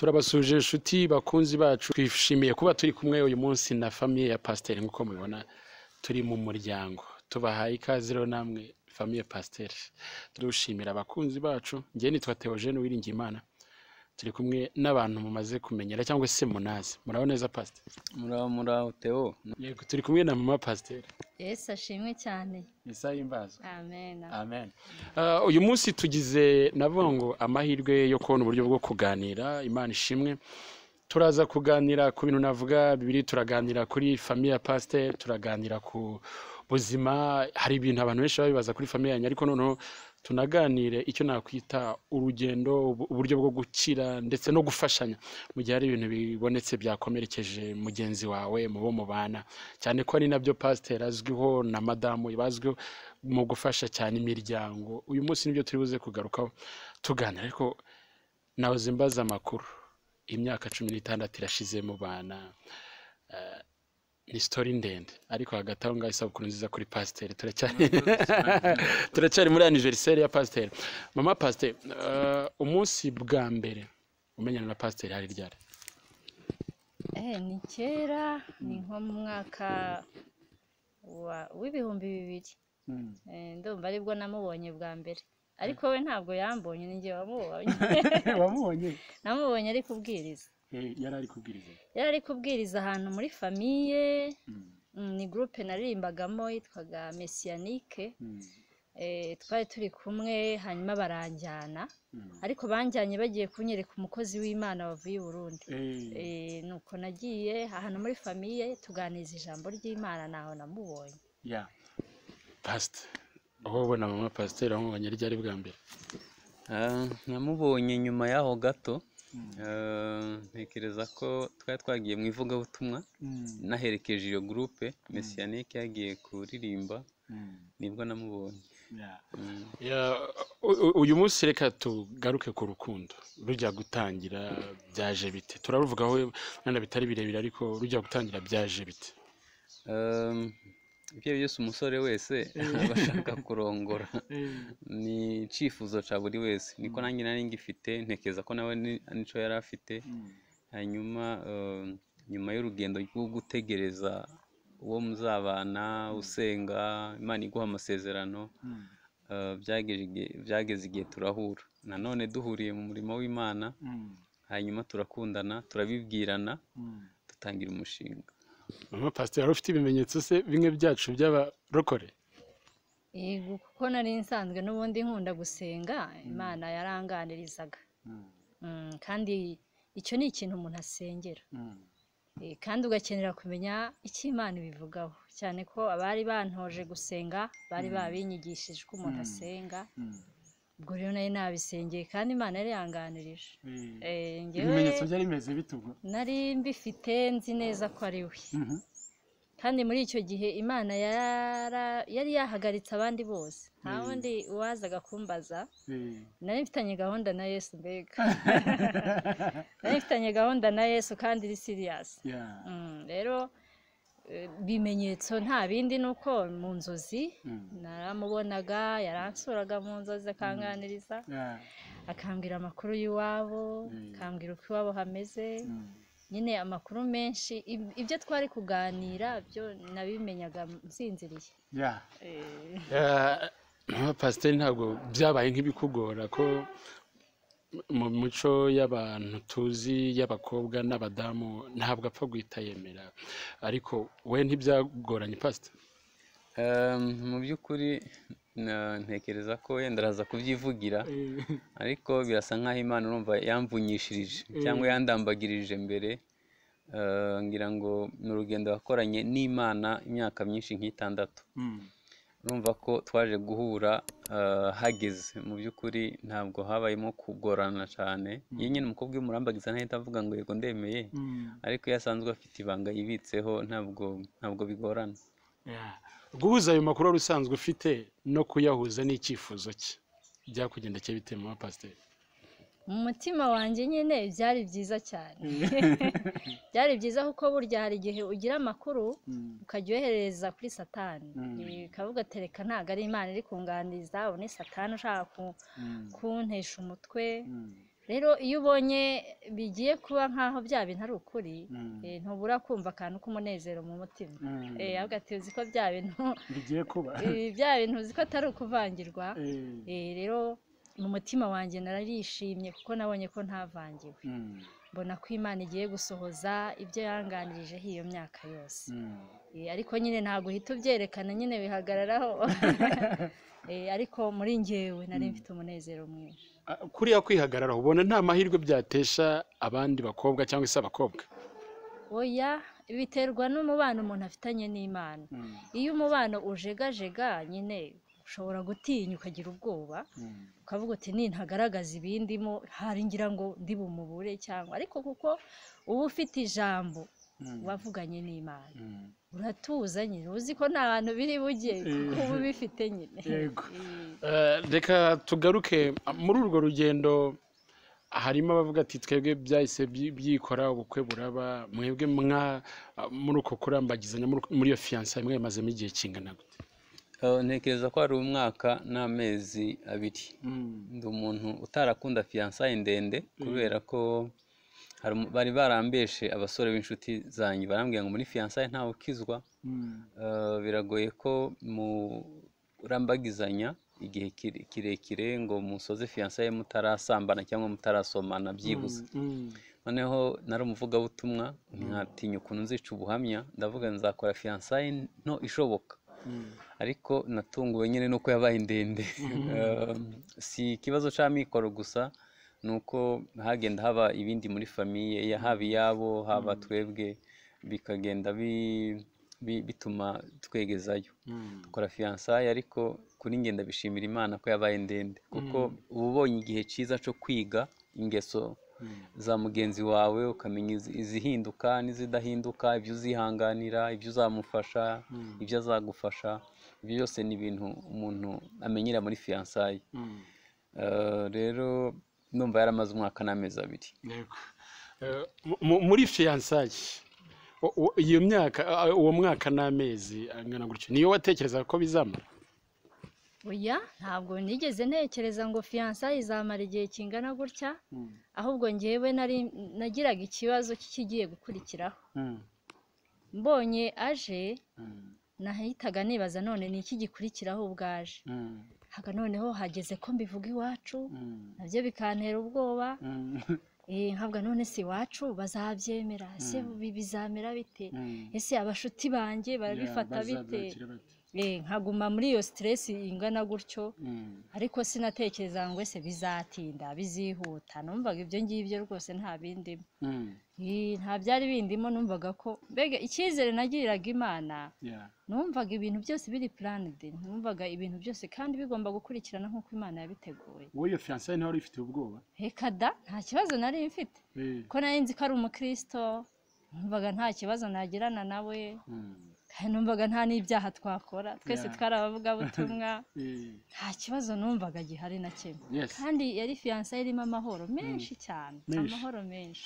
turabasuje inshuti bakunzi bacu twishimiye kuba turi kumwe uyu munsi na famiye ya pasiteri nk'uko mubibona turi mu muryango tubahaye ikaze rero namwe famiye pasiteri dushimira abakunzi bacu ngewe nitwa Theogene Uwiringiyimana turi kumwe n'abantu mumaze kumenyera cyangwa se munazi muraho neza pasiteri muraho muraho teo Yego, turi kumwe na mama pasiteri yesu ashimwe cyane isaha y'imbazo amen amen Ah, uyu munsi tugize navuga ngo amahirwe yo kubona uburyo bwo kuganira imana ishimwe turaza kuganira ku bintu navuga bibiri turaganira kuri famiye ya pasiteri turaganira ku buzima hari ibintu abantu benshi baba bibaza kuri famiye yanyu ariko noneho tunaganire icyo nakwita urugendo ubu- uburyo bwo gukira ndetse no gufashanya mu gihe hari ibintu bibonetse byakomerekeje mugenzi wawe mu bo mubana cyane ko ari nabyo pasiteri azwiho na madamu bazwiho mu gufasha cyane imiryango uyu munsi nibyo turi buze kugarukaho tuganira ariko nahoze mbaza amakuru imyaka cumi n'itandatu irashize mu bana eh, ni sitori ndende ariko hagati aho ngaho isabukuru nziza kuri pasiteri turacyari turacyari muri aniveriseri ya pasiteri mama pasiteri eh, umunsi bwa mbere umenyana na pasiteri hari ryari eh ni kera ni nko mu mwaka wa- w'ibihumbi bibiri Eh, ndumva aribwo namubonye bwa mbere ariko we ntabwo yambonye ni njye wamubonye wamubonye namubonye ari kubwiriza yari ari kubwiriza yari ari kubwiriza ahantu muri famiye mm, ni gurupe naririmbagamo yitwaga mesiyanike Eh, twari turi kumwe hanyuma baranjyana ariko banjyanye bagiye kunyereka umukozi w'imana wavuye i burundi Eh, nuko nagiye ahantu muri famiye tuganiza ijambo ry'imana ntaho namubonye ya pasite aho ubona mama pasiteri wamubonye ryari bwa mbere Ah, namubonye nyuma yaho gato Ah, ntekereza ko twari twagiye mu ivugabutumwa naherekeje iyo gurupe mesiyanike yagiye kuririmba nibwo namubonye Mm. Ya, u- u- uyu munsi reka tugaruke ku rukundo rujya gutangira byaje bite turaruvugaho wenda bitari birebire ariko rujya gutangira byaje bite Um, ibyo ari byo byose umusore wese aba ashaka kurongora ni icyifuzo cya buri wese niko nanjye nari ngifite ntekereza ko nawe ni- nicyo yari afite hanyuma um, nyuma y'urugendo rwo gutegereza uwo muzabana usenga imana iguha amasezerano uh, byageze igihe- byageze igihe turahura nanone duhuriye mu murimo w'imana hanyuma turakundana turabibwirana dutangira umushinga mama pasiteri wari ufite ibimenyetso se bimwe byacu by'abarokore yego kuko nari nsanzwe n'ubundi nkunda gusenga imana yaranganirizaga Mm, kandi icyo ni ikintu umuntu asengera Eh, kandi ugakenera kumenya icyo imana ibivugaho cyane ko abari bantoje gusenga bari babinyigishije uko umuntu asenga ubwo rero nari nabisengeye kandi imana yari yanganirije Eh, njyewe byari bimeze bitugwa nari mbifite nzi neza ko ari we kandi muri icyo gihe imana yara- yari yahagaritse abandi bose nta wundi uwazaga kumbaza nari mfitanye gahunda na yesu mbega nari mfitanye gahunda na yesu kandi iri siriyasi Mm, rero eh, bimenyetso nta bindi ni uko mu nzozi naramubonaga yaransuraga mu nzozi akanganiriza akambwira amakuru y'iwabo akambwira uko iwabo hameze nyine amakuru menshi ib- ibyo twari kuganira byo nabimenyaga nsinziriye Eh, mama pasiteri ntabwo byabaye nk'ibikugora ko mu mico y'abantu tuzi y'abakobwa n'abadamu ntabwo apfa guhita yemera ariko we ntibyagoranye pasiteri Um, mu by'ukuri na- ntekereza ko wenda araza kubyivugira ariko birasa nk'aho imana urumva yamvunyishirije cyangwa yandambagirije mbere Uh, ngira ngo ni urugendo wakoranye n'imana imyaka myinshi nk'itandatu urumva ko twaje guhura uh, hageze mu by'ukuri ntabwo habayemo kugorana cyane iyo nyine umukobwa iyo umurambagiza ntahita avuga ngo yego ndemeye ariko iyo asanzwe afite ibanga yibitseho ntabwo ntabwo bigorana guhuza ayo makuru wari usanzwe ufite no kuyahuza n'icyifuzo cye byakugendekeye bite mama pasiteri mu mutima wanjye nyine byari byiza cyane byari byiza kuko burya hari igihe ugira amakuru ukajya uyohereza kuri satani ikavuga tereka ntabwo ari imana iri kunganiriza ubu ni satani ushaka ku- kuntesha umutwe rero iyo ubonye bigiye kuba nk'aho bya bintu ari ukuri Mm. eh, ntubura kumva akantu k'umunezero mu mutima Mm. Eh, ahubwo ati uzi ko bya bintu bigiye kuba eh, bya bintu uzi ko atari ukuvangirwa Eh, Eh, rero mu mutima wanjye nararishimye kuko nabonye ko ntavangiwe mm, mbona ko imana igiye gusohoza ibyo yanganirijeho iyo myaka yose mm. Eh, ariko nyine ntabwo uhita ubyerekana nyine bihagararaho Eh, ariko muri njyewe nari mfite umunezero mwinshi Ah, kuriya kwihagarara ubona nta mahirwe byatesha abandi bakobwa cyangwa se abakobwa oya biterwa n'umubano umuntu afitanye n'imana Mm, iyo umubano ujegajega nyine ushobora gutinya ukagira ubwoba mm, ukavuga uti ni ntagaragaza ibindimo hari ngira ngo ndi bumubure cyangwa ariko kuko uba ufite ijambo mm, wavuganye n'imana mm. uratuza nyine uzi ko nta hantu biri bujye kuko uba ubifite nyine Yego. Eh, Eh, reka tugaruke ah, muri urwo rugendo harimo abavuga ati twebwe byahise byi- byikora ubukwe buraba mwebwe mwa ah, muri uko kurambagizanya muri- muri iyo fiyansa mwemazemo igihe kingana gute Eh, ntekereza ko hari umwaka n'amezi abiri Mm, ndi umuntu utarakunda fiyansaye ndende kubera ko hari umu- bari barambeshe abasore b'inshuti zanjye barambwira ngo muri fiyansaye ntawe ukizwa mm, Eh, biragoye ko murambagizanya igihe kire- kirekire ngo musoze fiyansaye mutarasambana cyangwa mutarasomana byibuze mm, noneho nari umuvugabutumwa ntatinya ukuntu nzica ubuhamya ndavuga nzakora fiyansaye nto ishoboka mm, ariko natunguwe nyine nuko yabaye ndende Um, si ikibazo cy'amikoro gusa ni uko hagenda haba ibindi muri famiye ya- haba iyabo haba twebwe bikagenda bi- bi- bituma twegezayo mm. dukora fiyansaye ariko kuri nge ndabishimira imana ko yabaye ndende kuko uba ubonye igihe cyiza cyo kwiga ingeso za mugenzi wawe ukamenya izi- izihinduka n'izidahinduka ibyo uzihanganira ibyo uzamufasha ibyo azagufasha ibyo byose ni ibintu umuntu amenyera muri fiyansaye Mm. Eh, rero numva yaramaze umwaka n'amezi abiri Yego. Eh, mu- muri fiyansaye u- u- iyo myaka ah, uwo mwaka n'amezi angana gutyo niyo watekerezaga ko bizamara oya ntabwo nigeze ntekereza ngo fiyansa izamara igihe kingana gutya Mm. ahubwo njyewe nari nagiraga ikibazo cy'ikigiye gukurikiraho Mm. mbonye aje Mm. nahitaga nibaza none ni iki gikurikiraho ubwaje Mm. haga noneho hageze ko mbivuga iwacu Mm. nabyo bikantera ubwoba Mm. eh, nkavuga none si iwacu bazabyemera ese bi- bizamera bite Mm. ese abashuti banjye barabifata Yeah, bite bazabyakira bate? Eh, nkaguma muri iyo stress ingana gutyo Mm. ariko sinatekereza ngo ese bizatinda bizihuta numvaga ibyo ngibyo rwose nta bindimo Mm. Eh, nta byari bindimo numvaga ko mbega icyizere nagiriraga imana Yeah. numvaga ibintu byose biri planned numvaga ibintu byose kandi bigomba gukurikirana nk'uko imana yabiteguye wowe iyo fiyansaye ntawe uri ifitiye ubwoba reka da nta kibazo nari mfite Eh, ko nari nzi ko ari umukristo numvaga nta kibazo nagirana nawe mm. kandi numvaga nta n'ibyaha twakora twese Yeah. twari abavugabutumwa Eh, nta kibazo numvaga gihari na kimwe Yes. kandi yari fiyansaye irimo amahoro menshi cyane Menshi. amahoro menshi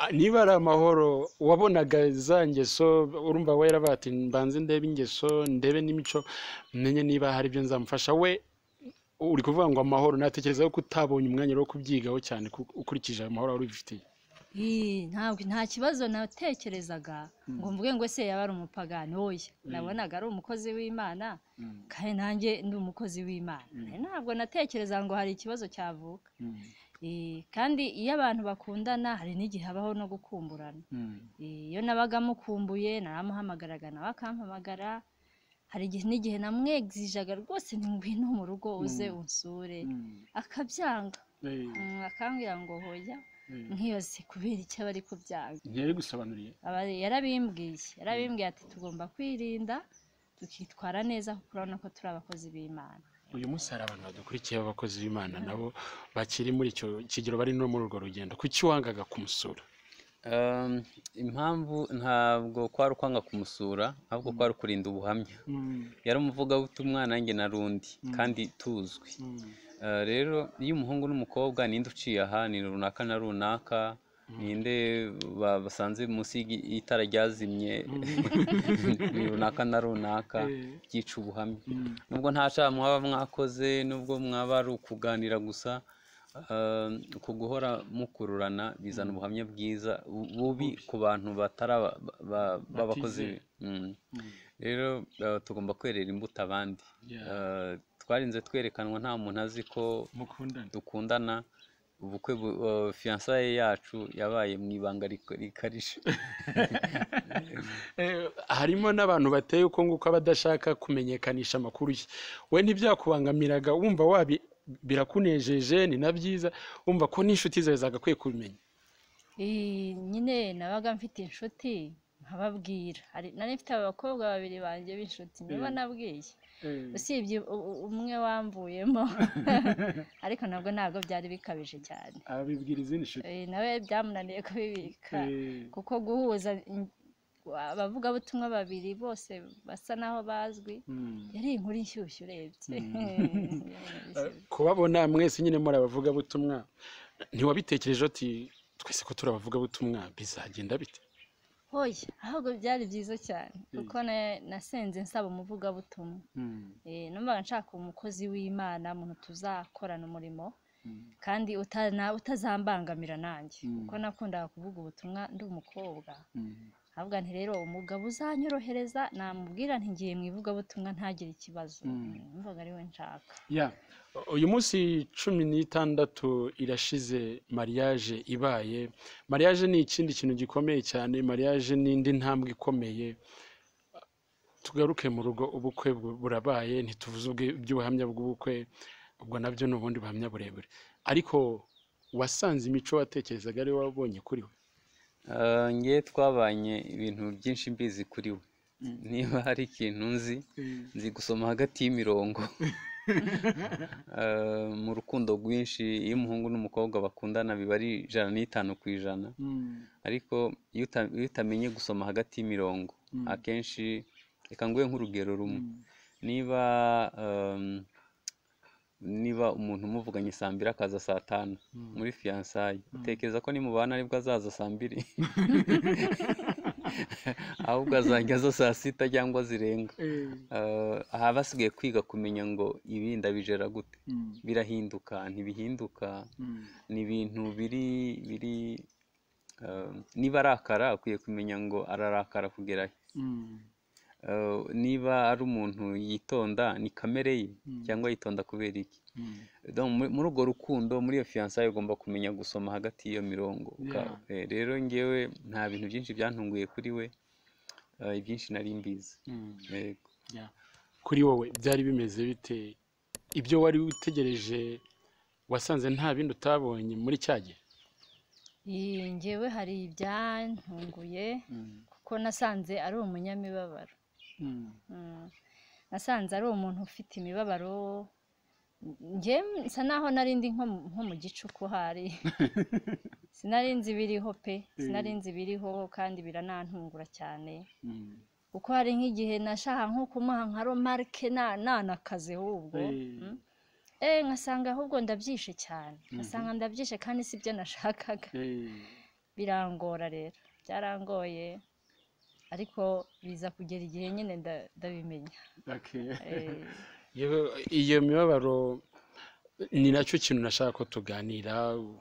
Ah, niba ari amahoro wabonaga za ngeso urumva we yaravuga ati mbanze ndebe ingeso ndebe n'imico menye niba hari ibyo nzamufasha we uri kuvuga ngo amahoro natekereza ko utabonye umwanya wo kubyigaho cyane ku- ukurikije ayo mahoro wari ubifitiye Ii, ntabwo nta kibazo natekerezaga ngo mvuge ngo ese yaba ari umupagani oya nabonaga ari umukozi w'imana Mm. kandi nanjye ndi umukozi w'imana ntabwo natekereza ngo hari ikibazo cyavuka Mm. Ii, kandi iyo abantu bakundana hari n'igihe habaho no gukumburana Mm. Ii, iyo nabaga mukumbuye naramuhamagaraga nawe akampamagara hari igihe n'igihe namwegizaga rwose nti ngwino mu rugo uze unsure Mm. akabyanga Eh, Mm, akambwira ngo hoya eh. nkibaze kubera icyo aba ari kubyanga ntiyari gusobanuriye Aba- yarabimbwiye yarabimbwiye ati tugomba kwirinda tukitwara neza kuko urabona ko turi abakozi b'imana uyu munsi hari abantu badukurikiye b'abakozi b'imana nabo bakiri muri icyo kigero bari no muri urwo rugendo kuki wangaga kumusura Um, impamvu ntabwo kwari ukwanga kumusura ahubwo kwari ukurinda ubuhamya Mm. yari umuvugabutumwa nanjye na rundi kandi tuzwi Mm. Eh, rero iyo umuhungu n'umukobwa ninde uciye aha ni runaka na runaka ninde ba- basanze munsi y'igi- y'itara ryazimye ni runaka na runaka byica ubuhamya nubwo nta cyaha mwaba mwakoze nubwo mwaba ari ukuganira gusa eh, uku guhora mukururana bizana ubuhamya bwiza bu- bubi ku bantu batari aba- ba- b'abakozi Batizera. Mm. rero eh, tugomba kwerera imbuto abandi Yeah. Eh, twarinze twerekanwa nta muntu azi ko mukundana dukundana ubukwe bu- eh, fiyansaye yacu yabaye mu ibanga rik- rikarishye Eh, harimo n'abantu bateye uko nguko abadashaka kumenyekanisha amakuru ye we ntibyakubangamiraga wumva wabi birakunejeje ni na byiza wumva ko n'inshuti zawe zagakwiye kubimenya Eh, nyine nabaga mfite inshuti nkababwira Hari- nari mfite abakobwa babiri banjye b'inshuti nibo nabwiye usibye u- u- umwe wamvuyemo ariko nabwo ntabwo byari bikabije cyane abibwira izindi nshuti Eh, nawe byamunaniye kubibika Eh, kuko guhuza in- abavugabutumwa babiri bose basa naho bazwi mm. yari inkuru inshyushyu urebye kubabona mwese nyine muri abavugabutumwa ntiwabitekereje uti twese ko turi abavugabutumwa bizagenda bite hoya ahubwo byari byiza cyane kuko na- nasenze nsaba umuvugabutumwa Mm. Eh, numvaga nshaka umukozi w'imana umuntu tuzakorana umurimo Mm. kandi utana- utazambangamira nanjye Mm. kuko nakundaga kuvuga ubutumwa ndi umukobwa Mm. ahubwo nti rero umugabo uzanyorohereza namubwira nti ngiye mu ivugabutumwa ntagire ikibazo Mm. numvaga ariwe nshaka ya uyu munsi cumi n'itandatu irashize mariage ibaye mariage ni ikindi kintu gikomeye cyane mariage ni indi ntambwe ikomeye tugaruke mu rugo ubukwe bu- burabaye ntituvuze ubwe- iby'ubuhamya bw'ubukwe ubwo nabyo ni ubundi buhamya burebure ariko wasanze imico watekerezaga ari wowe wabonye kuri we Eh, ngewe twabanye ibintu byinshi mbizi kuri we niba hari ikintu nzi Mm. nzi gusoma hagati y'imirongo Eh, mu rukundo rwinshi iyo umuhungu n'umukobwa bakundana biba ari ijana n'itanu ku ijana Mm. ariko iyo uta- iyo utamenye gusoma hagati y'imirongo Mm. akenshi reka nguhe nk'urugero rumwe Mm. niba em, niba umuntu umuvuganye saa mbiri akaza saa tanu muri fiyansaye utekereza ko nimubana aribwo azaza saa mbiri ahubwo azajya aza saa sita cyangwa zirenga Eh, Eh, aha basigaye kwiga kumenya ngo ibi ndabijera gute mm. birahinduka ntibihinduka Mm. ni ibintu biri biri eh, niba arakara akwiye kumenya ngo ararakara kugera he Mm. Eh, niba ari umuntu yitonda ni kamere ye cyangwa yitonda kubera iki Mm. Donc, muri muri urwo rukundo muri iyo fiyansaye ugomba kumenya gusoma hagati y'iyo mirongo Uka- Yeah. eh, rero ngewe nta bintu byinshi byantunguye kuri we eh, ibyinshi nari mbizi Mm. Yego. ya kuri wowe byari bimeze bite ibyo wari utegereje wasanze nta bindi utabonye muri cya gihe Eh, njyewe hari ibyantunguye Mm. kuko nasanze ari umunyamibabaro Mm. Mm. nasanze ari umuntu ufite imibabaro njye nsa naho nari ndi nko mu- nko mu gicuku hari sinari nzi ibiriho pe sinari nzi ibiriho kandi biranantungura cyane Mm. kuko hari nk'igihe nashaka nko kumuha nka romarike na- nanakaze ahubwo Eh. Mm. eh nkasanga ahubwo ndabyishe cyane nkasanga ndabyishe kandi sibyo nashakaga Eh, birangora rero byarangoye ariko biza kugera igihe nyine nda- ndabimenya okay. Eh, Yewe, iyo mibabaro ni nacyo kintu nashaka ko tuganira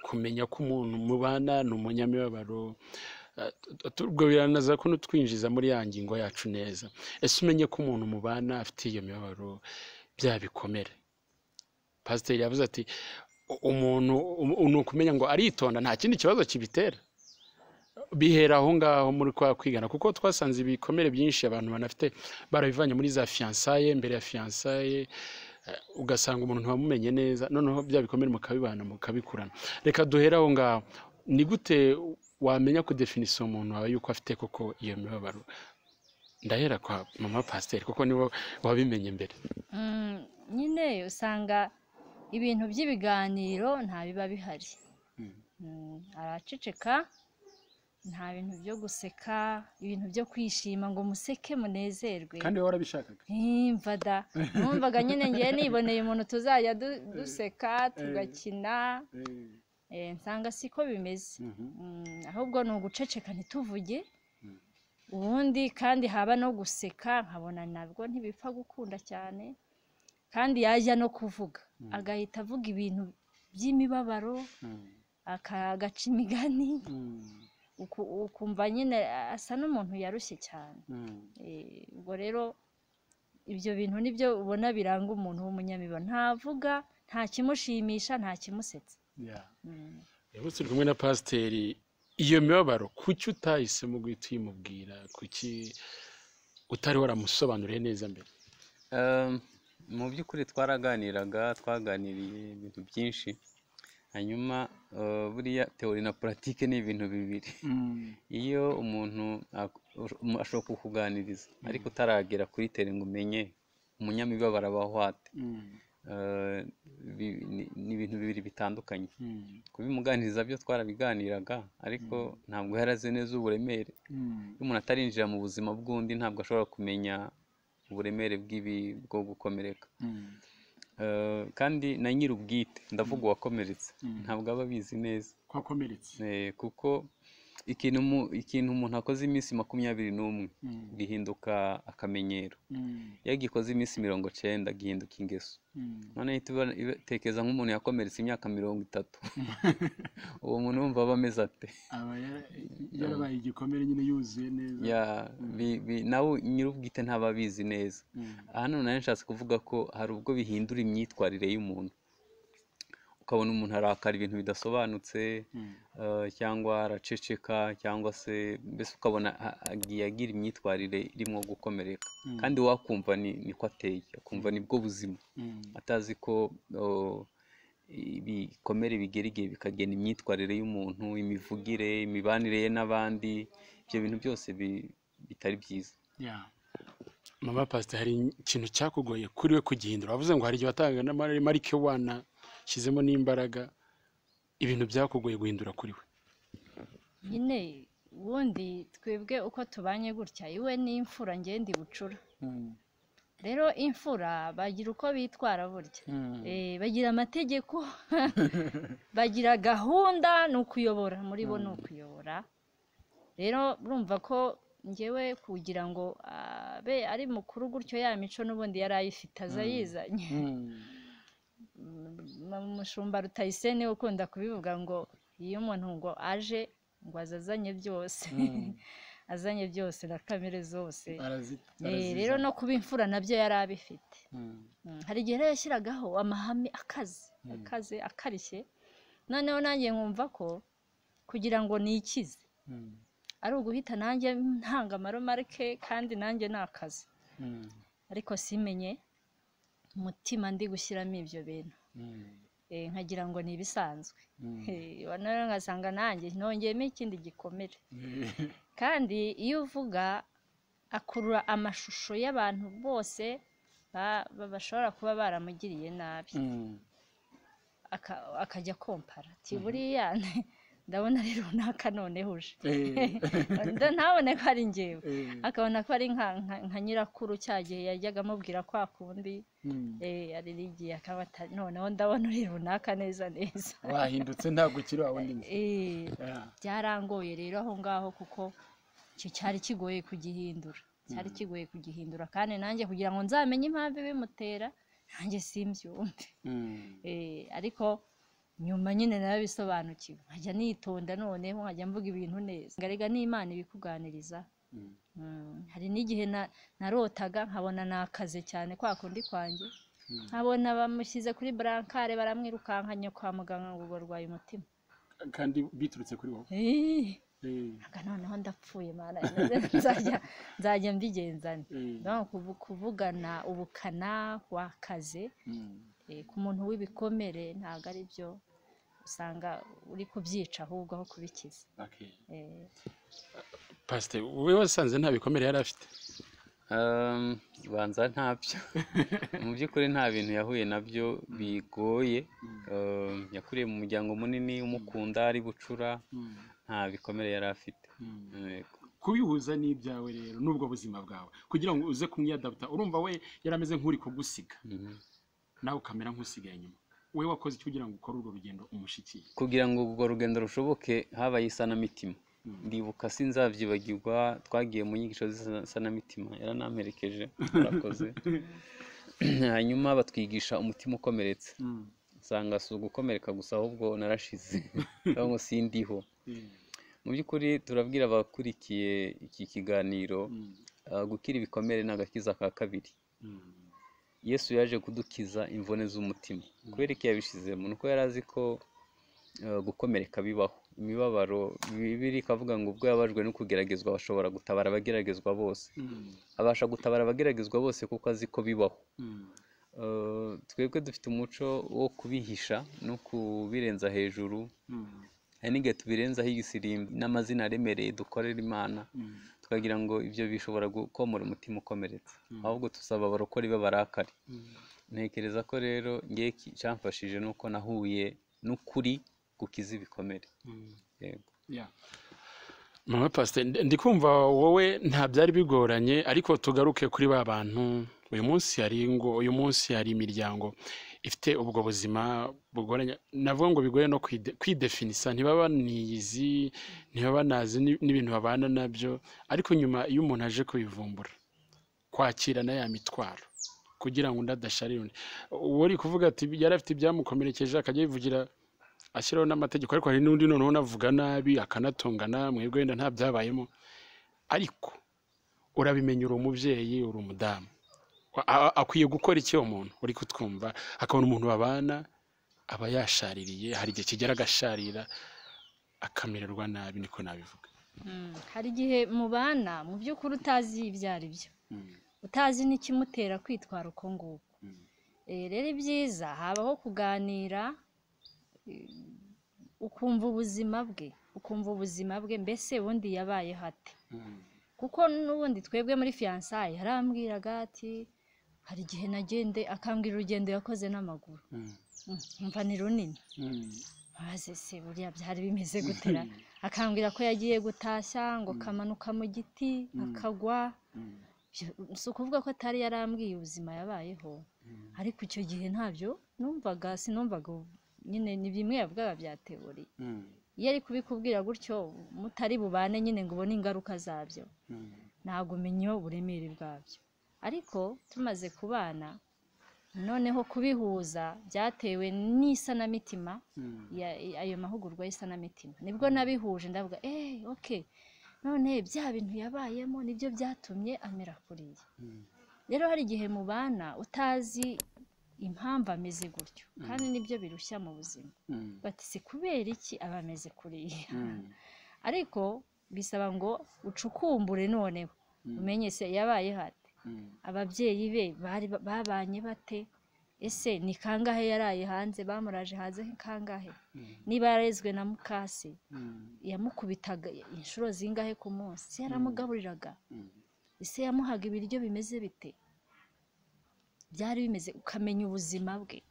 kumenya ko umuntu mubana ni umunyamibabaro Eh, tu- tu- ubwo biranaza ko nutwinjiza muri ya ngingo yacu neza ese umenye ko umuntu mubana afite iyo mibabaro bya bikomere pasiteri yavuze ati "U- umuntu um- ni ukumenya ngo aritonda nta kindi kibazo kibitera bihera aho ngaho muri kwa kwigana kuko twasanze ibikomere byinshi abantu banafite barabivanye muri za fiyansaye mbere ya fiyansaye eh, ugasanga umuntu ntiwamumenye neza noneho bya bikomere mukabibana mukabikurana reka duhere aho ngaho ni gute wamenya ko definisiyo umuntu wawe yuko afite koko iyo mibabaro ndahera kwa mama pasiteri kuko nibo wabimenye mbere mm, nyine usanga ibintu by'ibiganiro nta biba bihari Mm, araceceka nta bintu byo guseka ibintu byo kwishima ngo museke munezerwe kandi wowe warabishakaga ntimva da numvaga nyine ngiye niboneye umuntu tuzajya du- duseka tugakina Eh, eh, nsanga siko bimeze mhm. Mm, ahubwo ni uguceceka ntituvuge ubundi kandi haba no guseka nkabona nabwo ntibipfa gukunda cyane kandi yajya no kuvuga agahita avuga ibintu by'imibabaro Mm. aka- agaca imigani Mm. uku- ukumva nyine asa n'umuntu yarushye cyane Mm. Eh, ubwo rero ibyo bintu nibyo ubona biranga umuntu w'umunyamibano ntavuga nta kimushimisha nta kimusetsa Yeah. Mm. rero turi kumwe na pasiteri iyo mibabaro kuki utahisemo guhita uyimubwira kuki utari waramusobanuriye neza mbere Ehm, mu by'ukuri twaraganiraga twaganiriye ibintu byinshi hanyuma eh, buriya teori na puratike ni ibintu bibiri Mm. iyo umuntu ak- umu- ashobora kukuganiriza ariko utaragera kuri tere ngo umenye umunyamibabaro aba ahwate Mm. Eh, bi- ni- ni ibintu bibiri bitandukanye Mm. kubimuganiriza byo twarabiganiraga ariko ntabwo yari azi neza uburemere Mm. iyo umuntu atarinjira mu buzima bw'undi ntabwo ashobora kumenya uburemere bw'ibi bwo gukomereka Mm. Eh, kandi na nyir'ubwite ndavuga uwakomeretse Mm. ntabwo aba abizi neza kwakomeretse Eh, kuko ikintu umu- ikintu umuntu akoze iminsi makumyabiri n'umwe Mm. gihinduka akamenyero Mm. iyo agikoze iminsi mirongo icyenda gihinduka ingeso Mm. noneho ihita iba- iba- tekereza nk'umuntu yakomeretse imyaka mirongo itatu uwo muntu wumva aba ameze ate aba yara- yarabaye igikomere nyine yuzuye neza Ya, bi- bi- nawe nyir'ubwite ntaba abizi neza Mm. hano nayo nshatse kuvuga ko hari ubwo bihindura imyitwarire y'umuntu ukabona umuntu arakara ibintu bidasobanutse Mm. eh, cyangwa araceceka cyangwa se mbese ukabona a- agiye agira imyitwarire irimo gukomereka Mm. kandi wakumva ni niko ateye akumva nibwo buzima Mm. atazi ko oh, ibikomere bigera igihe bikagena imyitwarire y'umuntu imivugire imibanire ye n'abandi ibyo bintu byose bi- bitari byiza Yeah. mama pasiteri hari ikintu cyakugoye kuri we kugihindura wavuze ngo hari igihe watanga n'amarike wana shyizemo n'imbaraga ibintu byakugoye guhindura kuri we nyine ubundi twebwe uko tubanye gutya iwe ni imfura njye ndi bucura Mm. rero imfura bagira uko bitwara burya Mm. Eh, bagira amategeko bagira gahunda ni ukuyobora muri bo ni ukuyobora rero urumva ko ngewe kugira ngo abe ari mukuru gutyo ya mico n'ubundi yari ayifite aza yizanye Mm. M- umushumba rutayiseni ukunda kubivuga ngo iyo umuntu ngo aje ngo azazanye byose Mm. azanye byose na kamere zose Arazi- Eh, arazizana. rero no kuba imfura nabyo yari abifite Mm. Mm, hari igihe rero yashyiragaho amahame akaze akaze akarishye noneho nanjye nkumva ko kugira ngo nikize Mm. ari uguhita nanjye ntanga amaromarike kandi nanjye nakaze Mm. ariko simenye umutima ndi gushyiramo ibyo bintu Mm. Eh, nkagira ngo ni ibisanzwe Mm. Eh, noneho ngasanga nanjye nongeyemo ikindi gikomere Mm. kandi iyo uvuga akurura amashusho y'abantu bose ba- ba- bashobora kuba baramugiriye nabi Mm. aka- akajya kompara ati buriya ndabona rero naka noneho uje Eh. Nda- ntabone ko ari njyewe Eh. akabona ko ari nka nka- nka nyirakuru cya gihe yajyaga amubwira kwa kundi Mm. eh, aririgiye akaba atari noneho ndabona uri runaka neza neza wahindutse ntabwo ukiri wa wundi nzi Eh, Yeah. byarangoye rero aho ngaho kuko icyo cyari kigoye kugihindura cyari kigoye kugihindura kandi nanjye kugira ngo nzamenye impamvu ibimutera nanjye simbyumve Mm. Eh, ariko nyuma nyine narabisobanukiwe nkajya nitonda noneho nkajya mvuga ibintu neza ngarega n'imana ibikuganiriza Mm. Mm, hari n'igihe na- narotaga nkabona nakaze cyane kwa kundi kwanjye Mm. nkabona bamushyize kuri burankare baramwirukankanye kwa muganga ngo barwaye umutima kandi biturutse kuri wowe Eh, Eh. aga noneho ndapfuye mana nzajya nzajya mbigenzana Eh. no kuvu- kuvugana ubukana wakaze Mm. eh, ku muntu w'ibikomere ntabwo ari byo usanga uri kubyica ahubwo aho kubikiza Okay. Eh, pasiteri wowe wasanze nta bikomere yari afite Ehm, banza ntabyo mu by'ukuri nta bintu yahuye nabyo bigoye Ehm, yakuriye mu muryango munini umukunda ari bucura Mm. nta bikomere yari afite Mm. Yego. kubihuza n'ibyawe rero n'ubwo buzima bwawe kugira ngo uze kumwiyadaputa urumva we yari ameze nk'uri kugusiga Mhm. nawe ukamera nk'usigaye inyuma we wakoze icyo kugira ngo ukore urwo rugendo umushikiye kugira ngo urwo rugendo rushoboke habaye isanamitima ndibuka sinzabyibagirwa twagiye mu nyigisho z'isanamitima yaranamperekeje murakoze hanyuma batwigisha umutima ukomeretse nsanga si ugukomereka gusa ahubwo narashize ahubwo sindiho mu by'ukuri turabwira abakurikiye iki kiganiro ah, gukira ibikomere ni agakiza ka kabiri yesu yaje kudukiza imvune z'umutima kubera iki yabishizemo ni uko yari azi ko eh, gukomereka bibaho imibabaro bibiri ikavuga ngo ubwo yababajwe no kugeragezwa bashobora gutabara abageragezwa bose abasha gutabara abageragezwa bose kuko azi ko bibaho Eh, twebwe dufite umuco wo kubihisha no kubirenza hejuru hari n'igihe tubirenzaho igisirimbi n'amazina aremereye dukorera imana tukagira ngo ibyo bishobora gukomora umutima ukomeretsa ahubwo tusaba abarokore b'abarakare ntekereza ko rero ngewe iki- icyamfashije ni uko nahuye n'ukuri gukiza ibikomere yego mama pasite ndikumva wowe nta byari bigoranye ariko tugaruke kuri ba bantu uyu munsi hari ngo uyu munsi hari imiryango ifite ubwo buzima bugoranye navuga ngo bigoye no kwide- kwidefinisa ntibaba niyizi ntibaba nazi ni- n'ibintu babana nabyo ariko nyuma iyo umuntu aje kubivumbura kwakirana ya mitwaro kugira ngo undi adasharira undi uwo uri kuvuga ati yari afite ibyamukomerekeje akajya yivugira ashyiraho n'amategeko ariko hari n'undi noneho unavuga nabi akanatongana mwebwe wenda nta byabayemo ariko urabimenya uri umubyeyi uri umudamu A- a- akwiye gukora iki uwo muntu uri kutwumva akabona umuntu babana aba yashaririye hari igihe kigera agasharira akamererwa nabi niko nabivuga Mm, hari igihe mubana mu by'ukuri utazi ibyo ari byo utazi n'ikimutera kwitwara uko nguko Eh, rero ibyiza habaho kuganira eh, ukumva ubuzima bwe ukumva ubuzima bwe mbese ubundi yabayeho ate kuko n'ubundi twebwe muri fiyansaye yarambwiraga ati hari igihe nagende akambwira urugendo yakoze n'amaguru Mm, umva ni runini maze se buriya byari bimeze gutera akambwira ko yagiye gutashya ngo kamanuka mu giti akagwa Ibyo- si ukuvuga ko atari yarambwiye ubuzima yabayeho ariko icyo gihe ntabyo numvaga sinumvaga ubu- nyine ni bimwe yavugaga bya tewori iyo ari kubikubwira gutyo mutari bubane nyine ngo ubone ingaruka zabyo ntabwo umenya uburemere bwabyo ariko tumaze kubana noneho kubihuza byatewe n'isanamitima ya- ya- ayo mahugurwa y'isanamitima nibwo nabihuje ndavuga eee oke none bya bintu yabayemo nibyo byatumye amera kuriya rero hari igihe mubana utazi impamvu ameze gutyo kandi nibyo birushya mu buzima bati si kubera iki aba ameze kuriya ariko bisaba ngo ucukumbure noneho umenye se yabaye hate ababyeyi be bari babanye bate ese ni kangahe yaraye hanze bamuraje hanze kangahe niba yarezwe na mukase yamukubitaga inshuro zingahe ku munsi Se yaramugaburiraga ese yamuhaga ibiryo bimeze bite byari bimeze ukamenya ubuzima bwe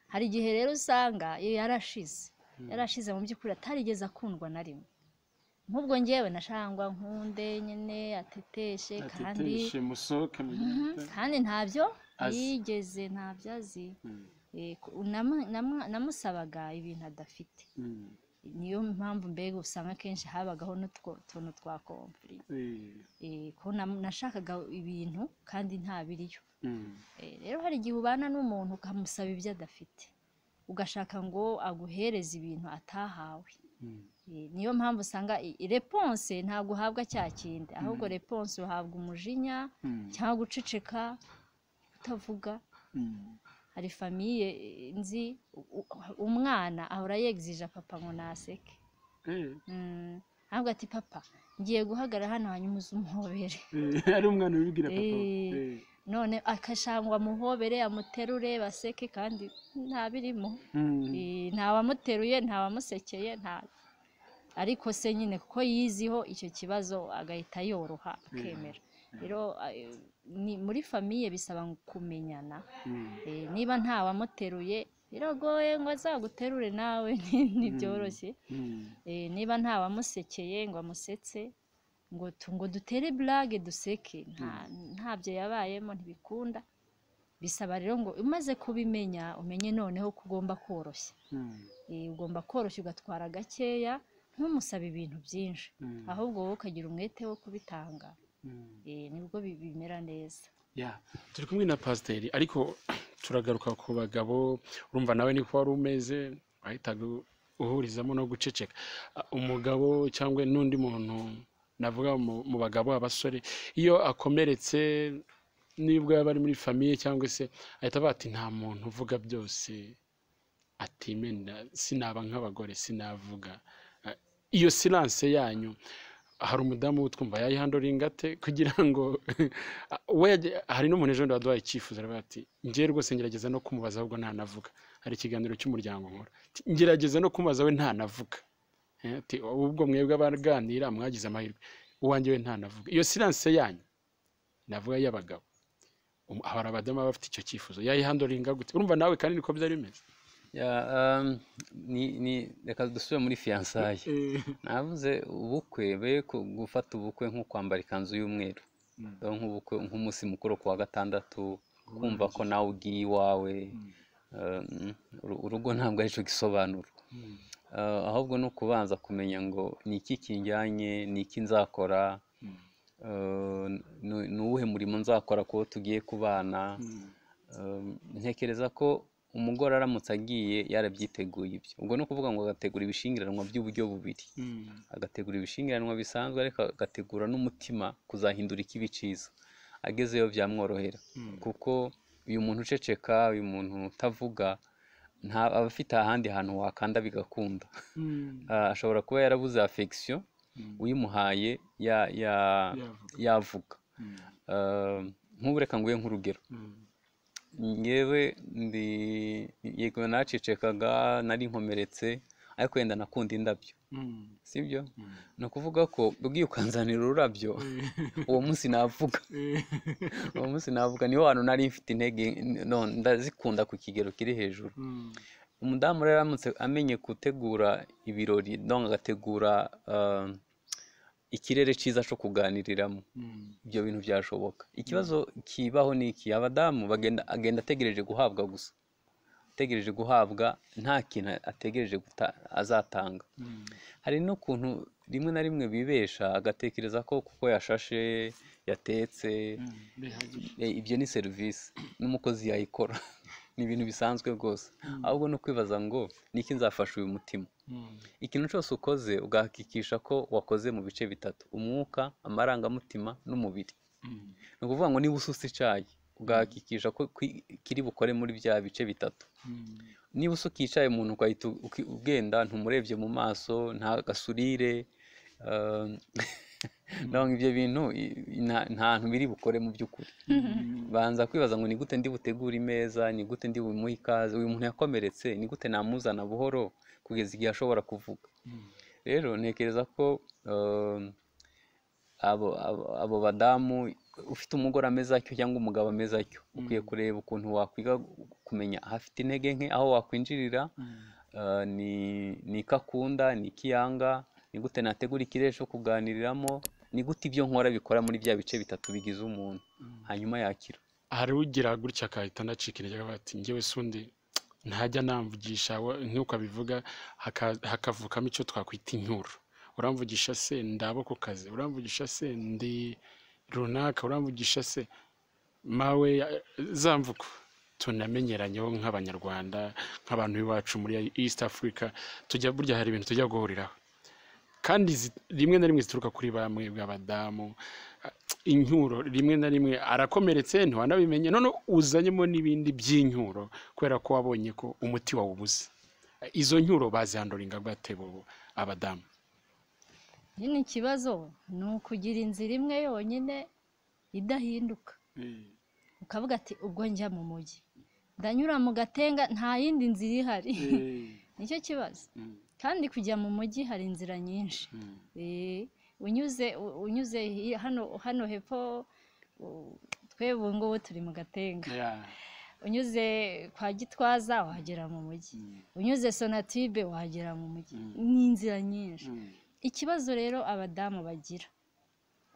hari igihe rero usanga iyo yarashize yarashize mu by'ukuri atarigeze akundwa na rimwe nk'ubwo ngewe nashangwa nkunde nyine ateteshe kandi ateteshe musohoke mu Mhm, gihita kandi ntabyo Azi. yigeze ntabyo azi Mm, Eh, ku- namu- namu- namusabaga ibintu adafite mm, niyo mpamvu mbega usanga akenshi habagaho n'utwo tuntu twa komfuri eh, Eh, ko nam- nashakaga ibintu kandi nta biriyo mm, Eh, rero hari igihe ubana n'umuntu ukamusaba ibyo adafite ugashaka ngo aguhereze ibintu atahawe mm, Eh, niyo mpamvu usanga i- i- reponse ntabwo uhabwa cya kindi ahubwo reponse uhabwa umujinya mm, cyangwa guceceka kutavuga mm, hari famiye eh, nzi u- u- umwana ahora yegzija papa ngo naseke eh, Mm, ahubwo ati papa ngiye guhagarara hano hanyuma uze umuhobere eh, ari umwana wibwira papa we, Eh. eh, none akashangwa amuhobere amuterure baseke kandi nta birimo mm, Eh, nta wamuteruye nta wamusekeye nta ariko se nyine kuko yiziho icyo kibazo agahita yoroha akemera rero eh, ni- muri famiye bisaba kumenyana mm, Eh, niba nta wamuteruye biragoye ngo azaguterure nawe ntibyoroshye mm, Eh, niba nta wamusekeye ngo amusetse ngo tu- ngo dutere burage duseke nta- ntabyo yabayemo ntibikunda bisaba rero ngo umaze kubimenya umenye noneho ko ugomba koroshya mm, Eh, ugomba koroshya ugatwara gakeya ntumusabe ibintu byinshi Mm. ahubwo wowe ukagira umwete wo kubitanga mm. Eh, nibwo bi- bimera neza Yeah. turi kumwe na pasiteri ariko turagaruka ku bagabo urumva nawe niko wari umeze wahitaga uhurizamo no guceceka Ah, umugabo cyangwa n'undi muntu navuga mu mu bagabo abasore iyo akomeretse nibwo yaba ari muri famiye cyangwa se ahita avuga ati nta muntu uvuga byose atimenda sinaba nk'abagore sinavuga Ah, iyo silance yanyu hari umudamu twumva yayihandoringa ate kugira ngo we yaje- hari n'umuntu ejo bundi waduhaye icyifuzo aravuga ati njye rwose ngerageza no kumubaza ahubwo ntanavuga hari ikiganiro cy'umuryango nkora Ati, ngerageza no kumubaza we ntanavuga Eh, ati ubwo mwebwe abaganira mwagize amahirwe uwanjye we ntanavuga iyo silance yanyu navuga y'abagabo Um- hari abadamu baba bafite icyo cyifuzo yayihandoringa gute urumva nawe kandi niko byari bimeze Ya, um, ni- ni- reka dusubire muri fiyansaye Eh, navuze ubukwe be ku- gufata ubukwe nko kwambara ikanzu y'umweru Mm. Dore nk'ubukwe nk'umunsi mukuru ku wa gatandatu kumva ko nawe ugiye iwawe Mm. um, uru- urugo ntabwo aricyo gisobanura Mm. Uh, ahubwo ni ukubanza kumenya ngo ni iki kinjyanye ni iki nzakora Mm. uh, ni- ni uwuhe murimo nzakora kuwo tugiye kubana Mm. Um, ntekereza ko umugore aramutse agiye yarabyiteguye ibyo ubwo ni ukuvuga ngo agategura ibishyingiranwa by'uburyo bubiri Mm. agategura ibishyingiranwa bisanzwe ariko agategura n'umutima kuzahindura ikibi cyiza agezeyo byamworohera Mm. kuko uyu muntu uceceka uyu muntu utavuga nta aba afite ahandi hantu wakanda bigakunda Mm. Ah, ashobora kuba yarabuze affection Mm. uyimuhaye ya- ya- Yavuga. yavuga Mm. Ah, nk'ubu reka nguhe nk'urugero Mm. ngewe ndi yego naracecekaga nari nkomeretse ariko wenda nakunda indabyo Mm. sibyo Mm. ni ukuvuga ko ugiye ukanzanira ururabyo uwo munsi navuga Eh, uwo munsi navuga niho hantu nari mfite intege none ndazikunda ku kigero kiri hejuru Mm. umudamu rero aramutse amenye gutegura ibirori donc agategura ah, ikirere cyiza cyo kuganiriramo Mm. ibyo bintu byashoboka ikibazo kibaho ni iki abadamu bagenda agenda ategereje guhabwa gusa ategereje guhabwa nta kintu ategereje guta- azatanga Mm. hari n'ukuntu rimwe na rimwe bibesha agatekereza ko kuko yashashe yatetse Mm. Bihagije. eh, ibyo ni serivisi n'umukozi yayikora ni ibintu bisanzwe rwose ahubwo no kwibaza ngo niki nzafasha uyu mutima Mm. ikintu cyose ukoze ugahakikisha ko wakoze mu bice bitatu umwuka amarangamutima n'umubiri Mm. ni ukuvuga ngo niba ususa icyayi ugahakikisha ko kwi- kiri bukore muri bya bice bitatu Mm. niba usuka icyayi umuntu ugahita uki- ugenda ntumurebye mu maso nta gasurire um, ndabona ibyo bintu i- nta- nta hantu biri bukore mu by'ukuri Mm. banza kwibaza ngo ni gute ndi butegure imeza ni gute ndi bumuhe ikaze uyu muntu yakomeretse ni gute namuzana buhoro kugeza igihe ashobora kuvuga Mm. rero ntekereza ko um, abo, abo, abo badamu ufite umugore ameze atyo cyangwa umugabo ameze atyo ukwiye kureba ukuntu wakwiga kumenya ahafite intege nke aho wakwinjirira Mm. uh, ni ni iki akunda ni iki yanga ni gute nategura ikirere cyo kuganiriramo ni gute ibyo nkora bikora muri bya bice bitatu bigize umuntu hanyuma yakira hari ugira gutya agahita anacika intege akavuga ati ngewe sundi ntajya namvugisha wa- nk'uko abivuga haka- hakavukamo icyo twakwita inkuru uramvugisha se ndi abo ku kazi uramvugisha se ndi runaka uramvugisha se mawe ya- za mvugo tunamenyeranyeho nk'abanyarwanda nk'abantu b'iwacu muri east africa tujya burya hari ibintu tujya guhuriraho kandi zi- rimwe na rimwe zituruka kuri bamwe bw'abadamu incyuro rimwe na rimwe arakomeretse ntiwanabimenye none uzanyemo n'ibindi by'incyuro kubera ko wabonye ko umuti wawubuze izo ncyuro bazihandoringa rwatebo abadamu nyine ikibazo ni ukugira inzira imwe yonyine idahinduka Eh. ukavuga ati ubwo njya mu mujyi ndanyura mu gatenga nta yindi nzira ihari Eh. nicyo kibazo Mm. kandi kujya mu mujyi hari inzira nyinshi Mm. Eh, unyuze u- unyuze hi- hano hano hepfo u- twebwe ubu ngubu turi mu gatenga Yeah. unyuze kwa gitwaza wagera mu mujyi Mm. unyuze sonatibe wagera mu mujyi Mm. ni inzira nyinshi Mm. ikibazo rero abadamu bagira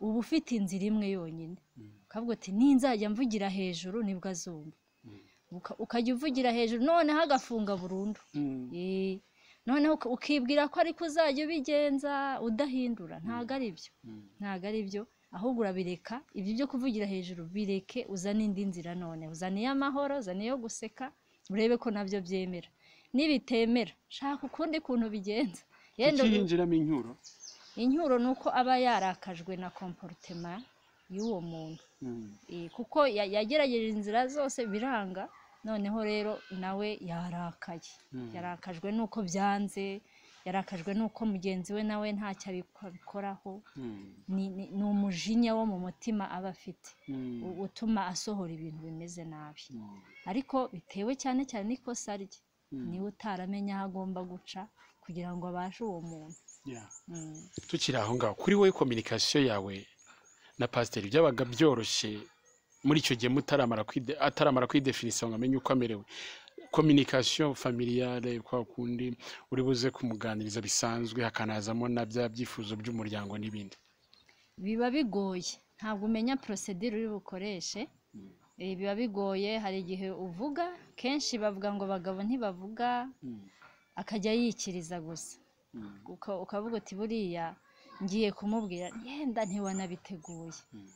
uba ufite inzira imwe yonyine Mm. ukavuga uti ninzajya mvugira hejuru nibwo azumva Mm. Uka- ukajya uvugira hejuru noneho agafunga burundu Mm. Eh, noneho uka- ukibwira ko ariko uzajya ubigenza udahindura ntabwo ari byo Mm. ntabwo ari byo ahubwo urabireka ibyo byo kuvugira hejuru bireke uzane indi nzira none uzane iy'amahoro uzane iyo guseka urebe ko nabyo byemera nibitemera shaka ukundi kuntu bigenza yenda ubu- ikiyinjiramo incyuro incyuro ni uko aba yarakajwe na komporutema y'uwo muntu Mm. Eh, kuko ya- yagerageje inzira zose biranga noneho rero nawe yarakaye yarakajwe n'uko byanze yarakajwe n'uko mugenzi we nawe ntacyo abiko- abikoraho Mm. ni ni- ni umujinya wo mu mutima aba afite Mm. u- utuma asohora ibintu bimeze nabi Mm. ariko bitewe cyane cyane n'ikosa rye niwe utaramenya aho agomba guca kugira ngo abashe uwo muntu Yeah. Mm. tukiri aho ngaho kuri wowe kominikasiyo yawe na pasiteri byabaga byoroshye muri icyo gihe mutaramara kwide ataramara kwidefinisa ngo amenye uko amerewe kominikasiyo familiyare kwa kundi uri buze kumuganiriza bisanzwe hakanazamo na bya byifuzo by'umuryango n'ibindi biba bigoye ntabwo umenya porosedire uri bukoreshe Eh, biba bigoye hari igihe uvuga kenshi bavuga ngo abagabo ntibavuga Mm. akajya yikiriza gusa Mm. uka- ukavuga uti buriya ngiye kumubwira yenda ntiwanabiteguye Mm.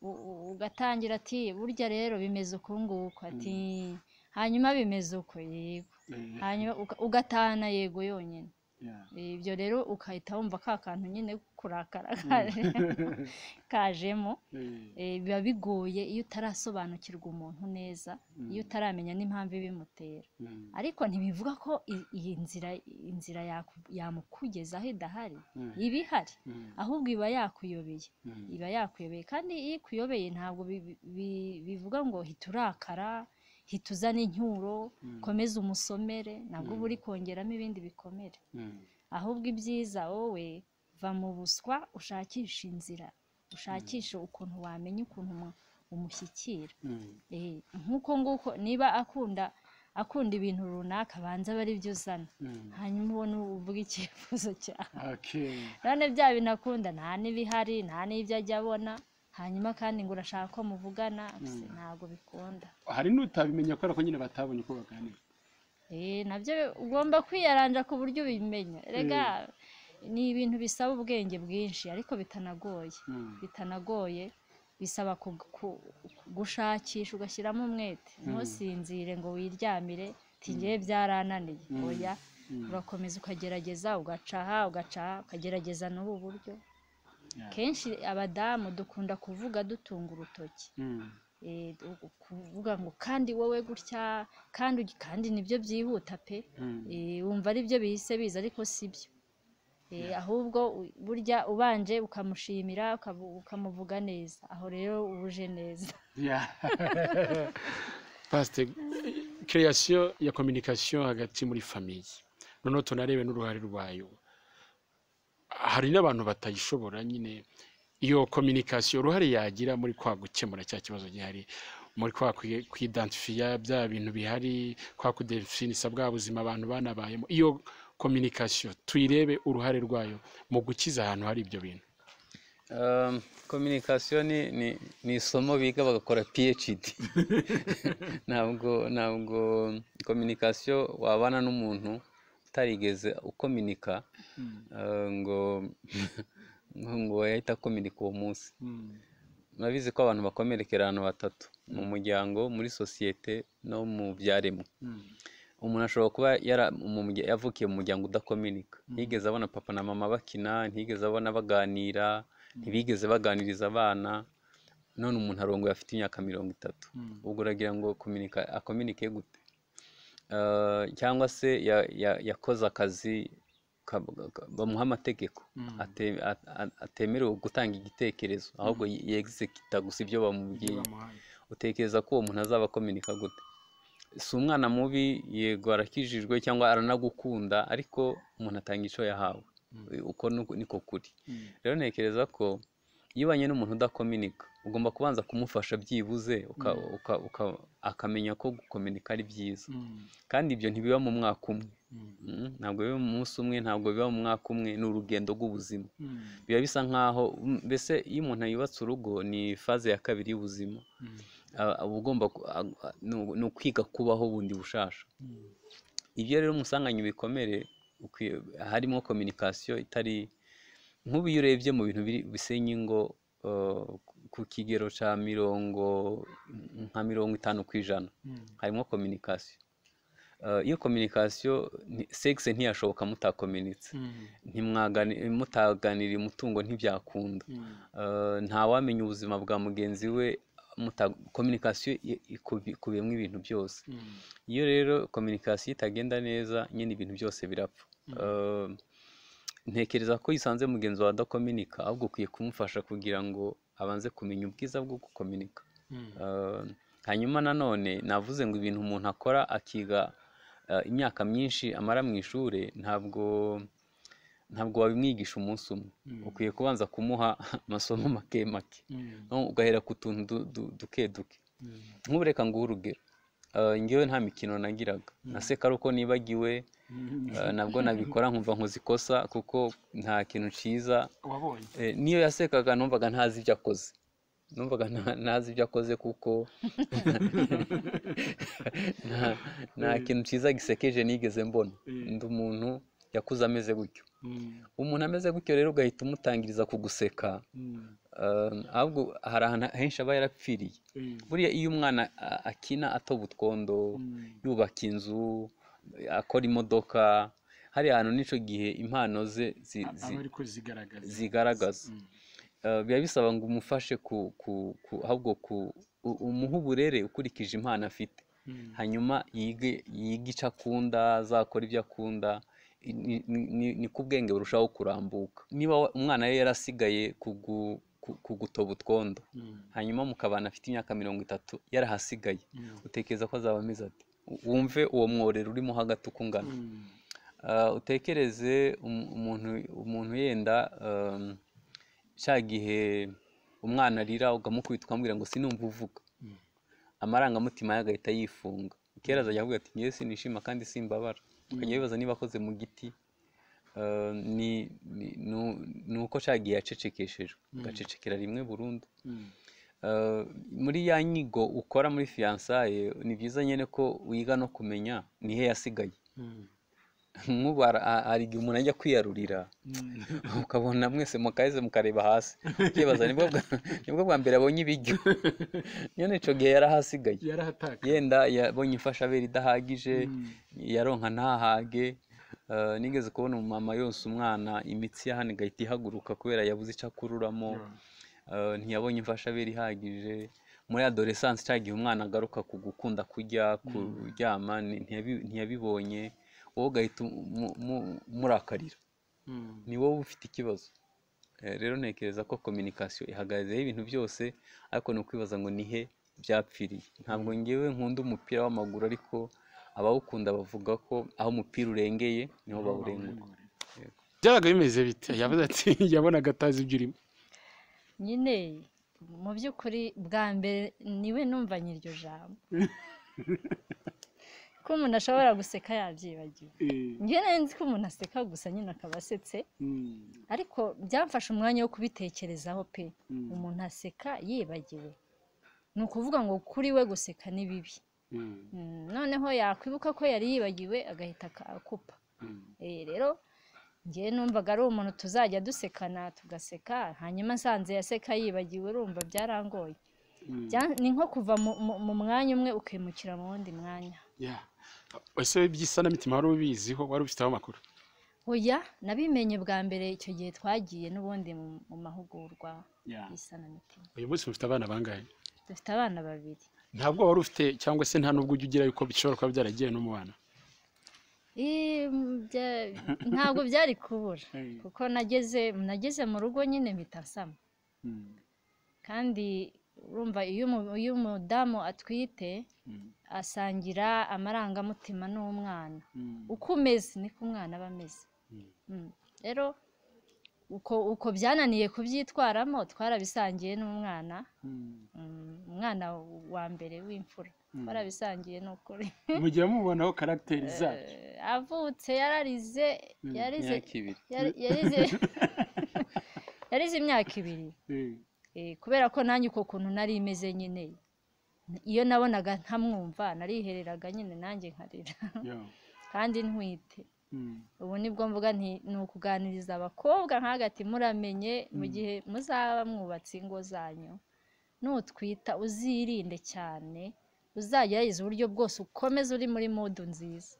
U- u- ugatangira ati burya rero bimeze uku nguku ati hanyuma bimeze uko yego Eh, hanyuma uka- ugatahana yego yonyine yeah. ibyo rero ukahita wumva ka kantu nyine kurakara kaje- kajemo Eh, Eh, biba bigoye iyo utarasobanukirwa umuntu neza iyo utaramenya n'impamvu ibimutera mm. ariko ntibivuga ko i- iyi nzira inzira yaku- yamukugezaho idahari Mm. iba ihari Mm. ahubwo iba yakuyobeye Mm. iba yakuyobeye kandi iyo ikuyobeye ntabwo bi- bi- bivuga ngo hita urakara hita uzana incyuro komeza umusomere nabwo uba uri kongeramo ibindi bikomere Mm. ahubwo ibyiza wowe va mu buswa ushakisha inzira ushakishe ukuntu wamenya ukuntu umu- umushyikira Mm. Eh, nk'uko nguko niba akunda akunda ibintu runaka banza aba ari byo uzana Mm. hanyuma ubone uvuga icyifuzo cyawe Okay. none bya bintu akunda nta n'ibihari nta n'ibyo ajya abona hanyuma kandi ngo urashaka ko muvugana ese ntabwo bikunda hari n'utabimenya kubera ko nyine batabonye uko baganira Eh, nabyo ugomba kwiyaranja ku buryo ubimenya rega ni ibintu bisaba ubwenge bwinshi ariko bitanagoye Mm. bitanagoye bisaba ku- ku- gushakisha ugashyiramo umwete ntusinzire ngo wiryamire ngiye byarananiye oya urakomeza ukagerageza ugacaha ugacaha ukagerageza n'ubu buryo Yeah. kenshi abadamu dukunda kuvuga dutunga urutoki Mm. Eh, u- kuvuga ngo kandi wowe gutya kandi ugi- kandi nibyo byihuta pe Mm. Eh, wumva ari byo bihise biza ariko si byo Eh, ahubwo u- burya ubanje ukamushimira ukabu- ukamuvuga neza aho rero uba uje neza Yeah. pasiteri kereyasiyo ya kominikasiyo hagati muri famiye noneho tunarebe n'uruhare rwayo hari n'abantu batayishobora nyine iyo kominikasiyo uruhare yagira muri kwa gukemura cya kibazo gihari muri kwa kwi- kwidansifiya bya bintu bihari kwa kudefinisa bwa buzima abantu banabayemo iyo kominikasiyo tuyirebe uruhare rwayo mu gukiza ahantu hari ibyo bintu Um, kominikasiyo ni, ni, ni isomo biga bagakora phd ntabwo ntabwo kominikasiyo wabana n'umuntu utarigeze ukominika uh, ngo ngo yahita akominika uwo munsi Mm. murabizi ko abantu bakomerekera ahantu batatu mu muryango muri sosiyete no mu byaremwe Mm. umuntu ashobora kuba yara- mu murya- yavukiye mu muryango udakominika ntiyigeze abona papa na mama bakina ntiyigeze abona baganira ntibigeze baganiriza abana none umuntu arongoye afite imyaka mirongo itatu Mm. ubwo uragira ngo kominika- akominike gute Eh, cyangwa se ya- ya- yakoze akazi ka- ka- bamuha amategeko Mm. ate- a- a- atemerewe gutanga igitekerezo ahubwo yegisekita gusa Ibyo ibyo bamubwiye bamuhaye. utekereza ko uwo muntu azaba akominika gute si umwana mubi yego arakijijwe cyangwa aranagukunda ariko umuntu atanga icyo yahawe uko nuko- niko kuri Mm. rero ntekereza ko iyo ubanye n'umuntu udakominika ugomba kubanza kumufasha byibuze uka- uka- uka- akamenya ko gukominika ari byiza Mm. kandi ibyo ntibiba mu mwaka umwe Mm. Mm, ntabwo biba mu munsi umwe ntabwo biba mu mwaka umwe ni urugendo rw'ubuzima Mm. biba bisa nkaho mm, mbese iyo umuntu yubatse urugo ni faze ya kabiri y'ubuzima Mm. aba aba ugomba ku- a- a- ni u- ni ukwiga kubaho bundi bushasha ibyo rero musanganye ibikomere ukwiye- harimo kominikasiyo itari nk'ubu iyo urebye mu bintu biri- bisenya ingo eh, ku kigero cya mirongo nka mirongo itanu ku ijana harimo kominikasiyo Eh, iyo kominikasiyo ni- segisi ntiyashoboka mutakominitse ntimwagani- mutaganira umutungo ntibyakunda Eh, ntawamenya ubuzima bwa mugenzi we muta- kominikasiyo i- ikubi- ikubiyemo ibintu byose iyo rero kominikasiyo itagenda neza nyine ibintu byose birapfa Eh, ntekereza ko isanze mugenzi wawe adakominika ahubwo ukwiye kumufasha kugira ngo abanze kumenya ubwiza bwo gukominika Eh, hanyuma nanone navuze ngo ibintu umuntu akora akiga eh, imyaka myinshi amara mu ishuri ntabwo ntabwo wabimwigisha umunsi umwe ukwiye kubanza kumuha amasomo make make no- ugahera ku tuntu du- du- duke duke nk'ubu reka nguhe urugero Eh, ngewe nta mikino nagiraga na sekaruko nibagiwe eh, nabwo nabikora nkumva nkoze ikosa kuko nta kintu cyiza wabonye Eh, niyo yasekaga numvaga ntazi ibyo akoze numvaga nta- ntazi ibyo akoze kuko nta- nta kintu cyiza gisekeje nigeze mbona ndi umuntu yakuze ameze gutyo umuntu ameze gutyo rero ugahita umutangiriza kuguseka eh, ahubwo hari ahantu henshi aba yarapfiriye buriya iyo umwana a- akina atoba utwondo yubaka inzu akora imodoka hariya hantu n'icyo gihe impano ze zi- zi- aba ariko zigaragaza zigaragaza Eh, biba bisaba ngo umufashe ku ku ku ahubwo ku u- umuhe uburere ukurikije impano afite hanyuma yige yige icyo akunda azakora ibyo akunda i- ni- ni- ni- niko ubwenge burushaho kurambuka niba wa- umwana yari yarasigaye kugu- ku- kugutoba utwondo hanyuma mukabana afite imyaka mirongo itatu yarahasigaye utekereza ko azaba ameze ati wumve uwo mworero urimo hagati uko ungana Ah, utekereze um- umuntu umuntu yenda um, cya gihe umwana arira ukamukubita ukamubwira ngo sinumva uvuga amarangamutima ye agahita yifunga kera azajya avuga ati ngewe sinishima kandi simbabara akajya bibaza niba akoze mu giti Ah, ni ni- nu- ni uko cya gihe yacecekeshejwe agacecekera rimwe burundu Eh, muri ya nyigo ukora muri fiyansaye ni byiza nyine ko wiga no kumenya ni he yasigaye nk'ubu har- ha- hari igihe umuntu ajya kwiyarurira ukabona mwese mukaheze mukareba hasi ukibaza nibwo bwa- nibwo bwa mbere abonye ibiryo nyine icyo gihe yarahasigaye yarahataka yenda yabonye imfashabere idahagije yaronka ntahage Eh, nigeze kubona umumama yonsa umwana imitsi ya hano igahita ihaguruka kubera yabuze icyo akururamo Eh, ntiyabonye imfashabere ihagije muri adoresansi cya gihe umwana agaruka ku gukunda kurya kuryama ni- ntiyabi- ntiyabibonye wowe ugahita umu- mu- murakarira ni wowe ufite ikibazo Eh, rero ntekereza ko kominikasiyo ihagazeho ibintu byose ariko ni ukwibaza ngo ni he byapfiriye ntabwo ngewe nkunda umupira w'amaguru ariko abawukunda bavuga ko aho umupira urengeye niho bawurengura byabaga bimeze bite yavuze ati yabonaga atazi ibyo urimo nyine mu by'ukuri bwa mbere niwe numvanye iryo jambo ko umuntu ashobora guseka yabyibagiwe njye nari nzi ko umuntu aseka gusa nyine akaba asetse ariko byamfashe umwanya wo kubitekerezaho pe umuntu aseka yibagiwe ni ukuvuga ngo kuri we guseka ni bibi Mm, noneho yakwibuka ko yari yibagiwe agahita akakupa Eh, rero ngewe numvaga ari umuntu tuzajya dusekana tugaseka hanyuma nsanze yaseka yibagiwe urumva byarangoye Bya- ni nko kuva mu- mu- mu mwanya umwe ukimukira mu wundi mwanya Ya. ese iby'isanamitima wari ubiziho wari ubifiteho amakuru oya nabimenye bwa mbere icyo gihe twagiye n'ubundi mu- mu mahugurwa Ya. y'isanamitima uyu munsi mufite abana bangahe dufite abana babiri ntabwo wari ufite cyangwa se nta n'ubwo ujya ugira yuko bishobora kuba byaragiye no mu bana Eh, mm, bya- ntabwo byari kubura kuko nageze nageze mu rugo nyine mpita nsama kandi urumva iyo umu- iyo umudamu atwite asangira amarangamutima n'umwana uko umeze niko umwana aba ameze Mm. rero uko uko byananiye kubyitwaramo twarabisangiye n'umwana Mm, umwana wa mbere w'imfura twarabisangiye ni ukuri mujya mubonaho karagiteri zacu Eh, avutse yararize yarize imyaka ibiri yari- yarize yarize imyaka ibiri Eh, kubera ko nanjye uko kuntu nari imeze nyine iyo nabonaga ntamwumva narihereraga nyine nanjye nkarira kandi ntwite ubu nibwo mvuga nti ni ukuganiriza abakobwa nk'agati muramenye mu gihe muzaba mwubatse ingo zanyu nutwita uzirinde cyane uzagerageza uburyo bwose ukomeze uri muri modu nziza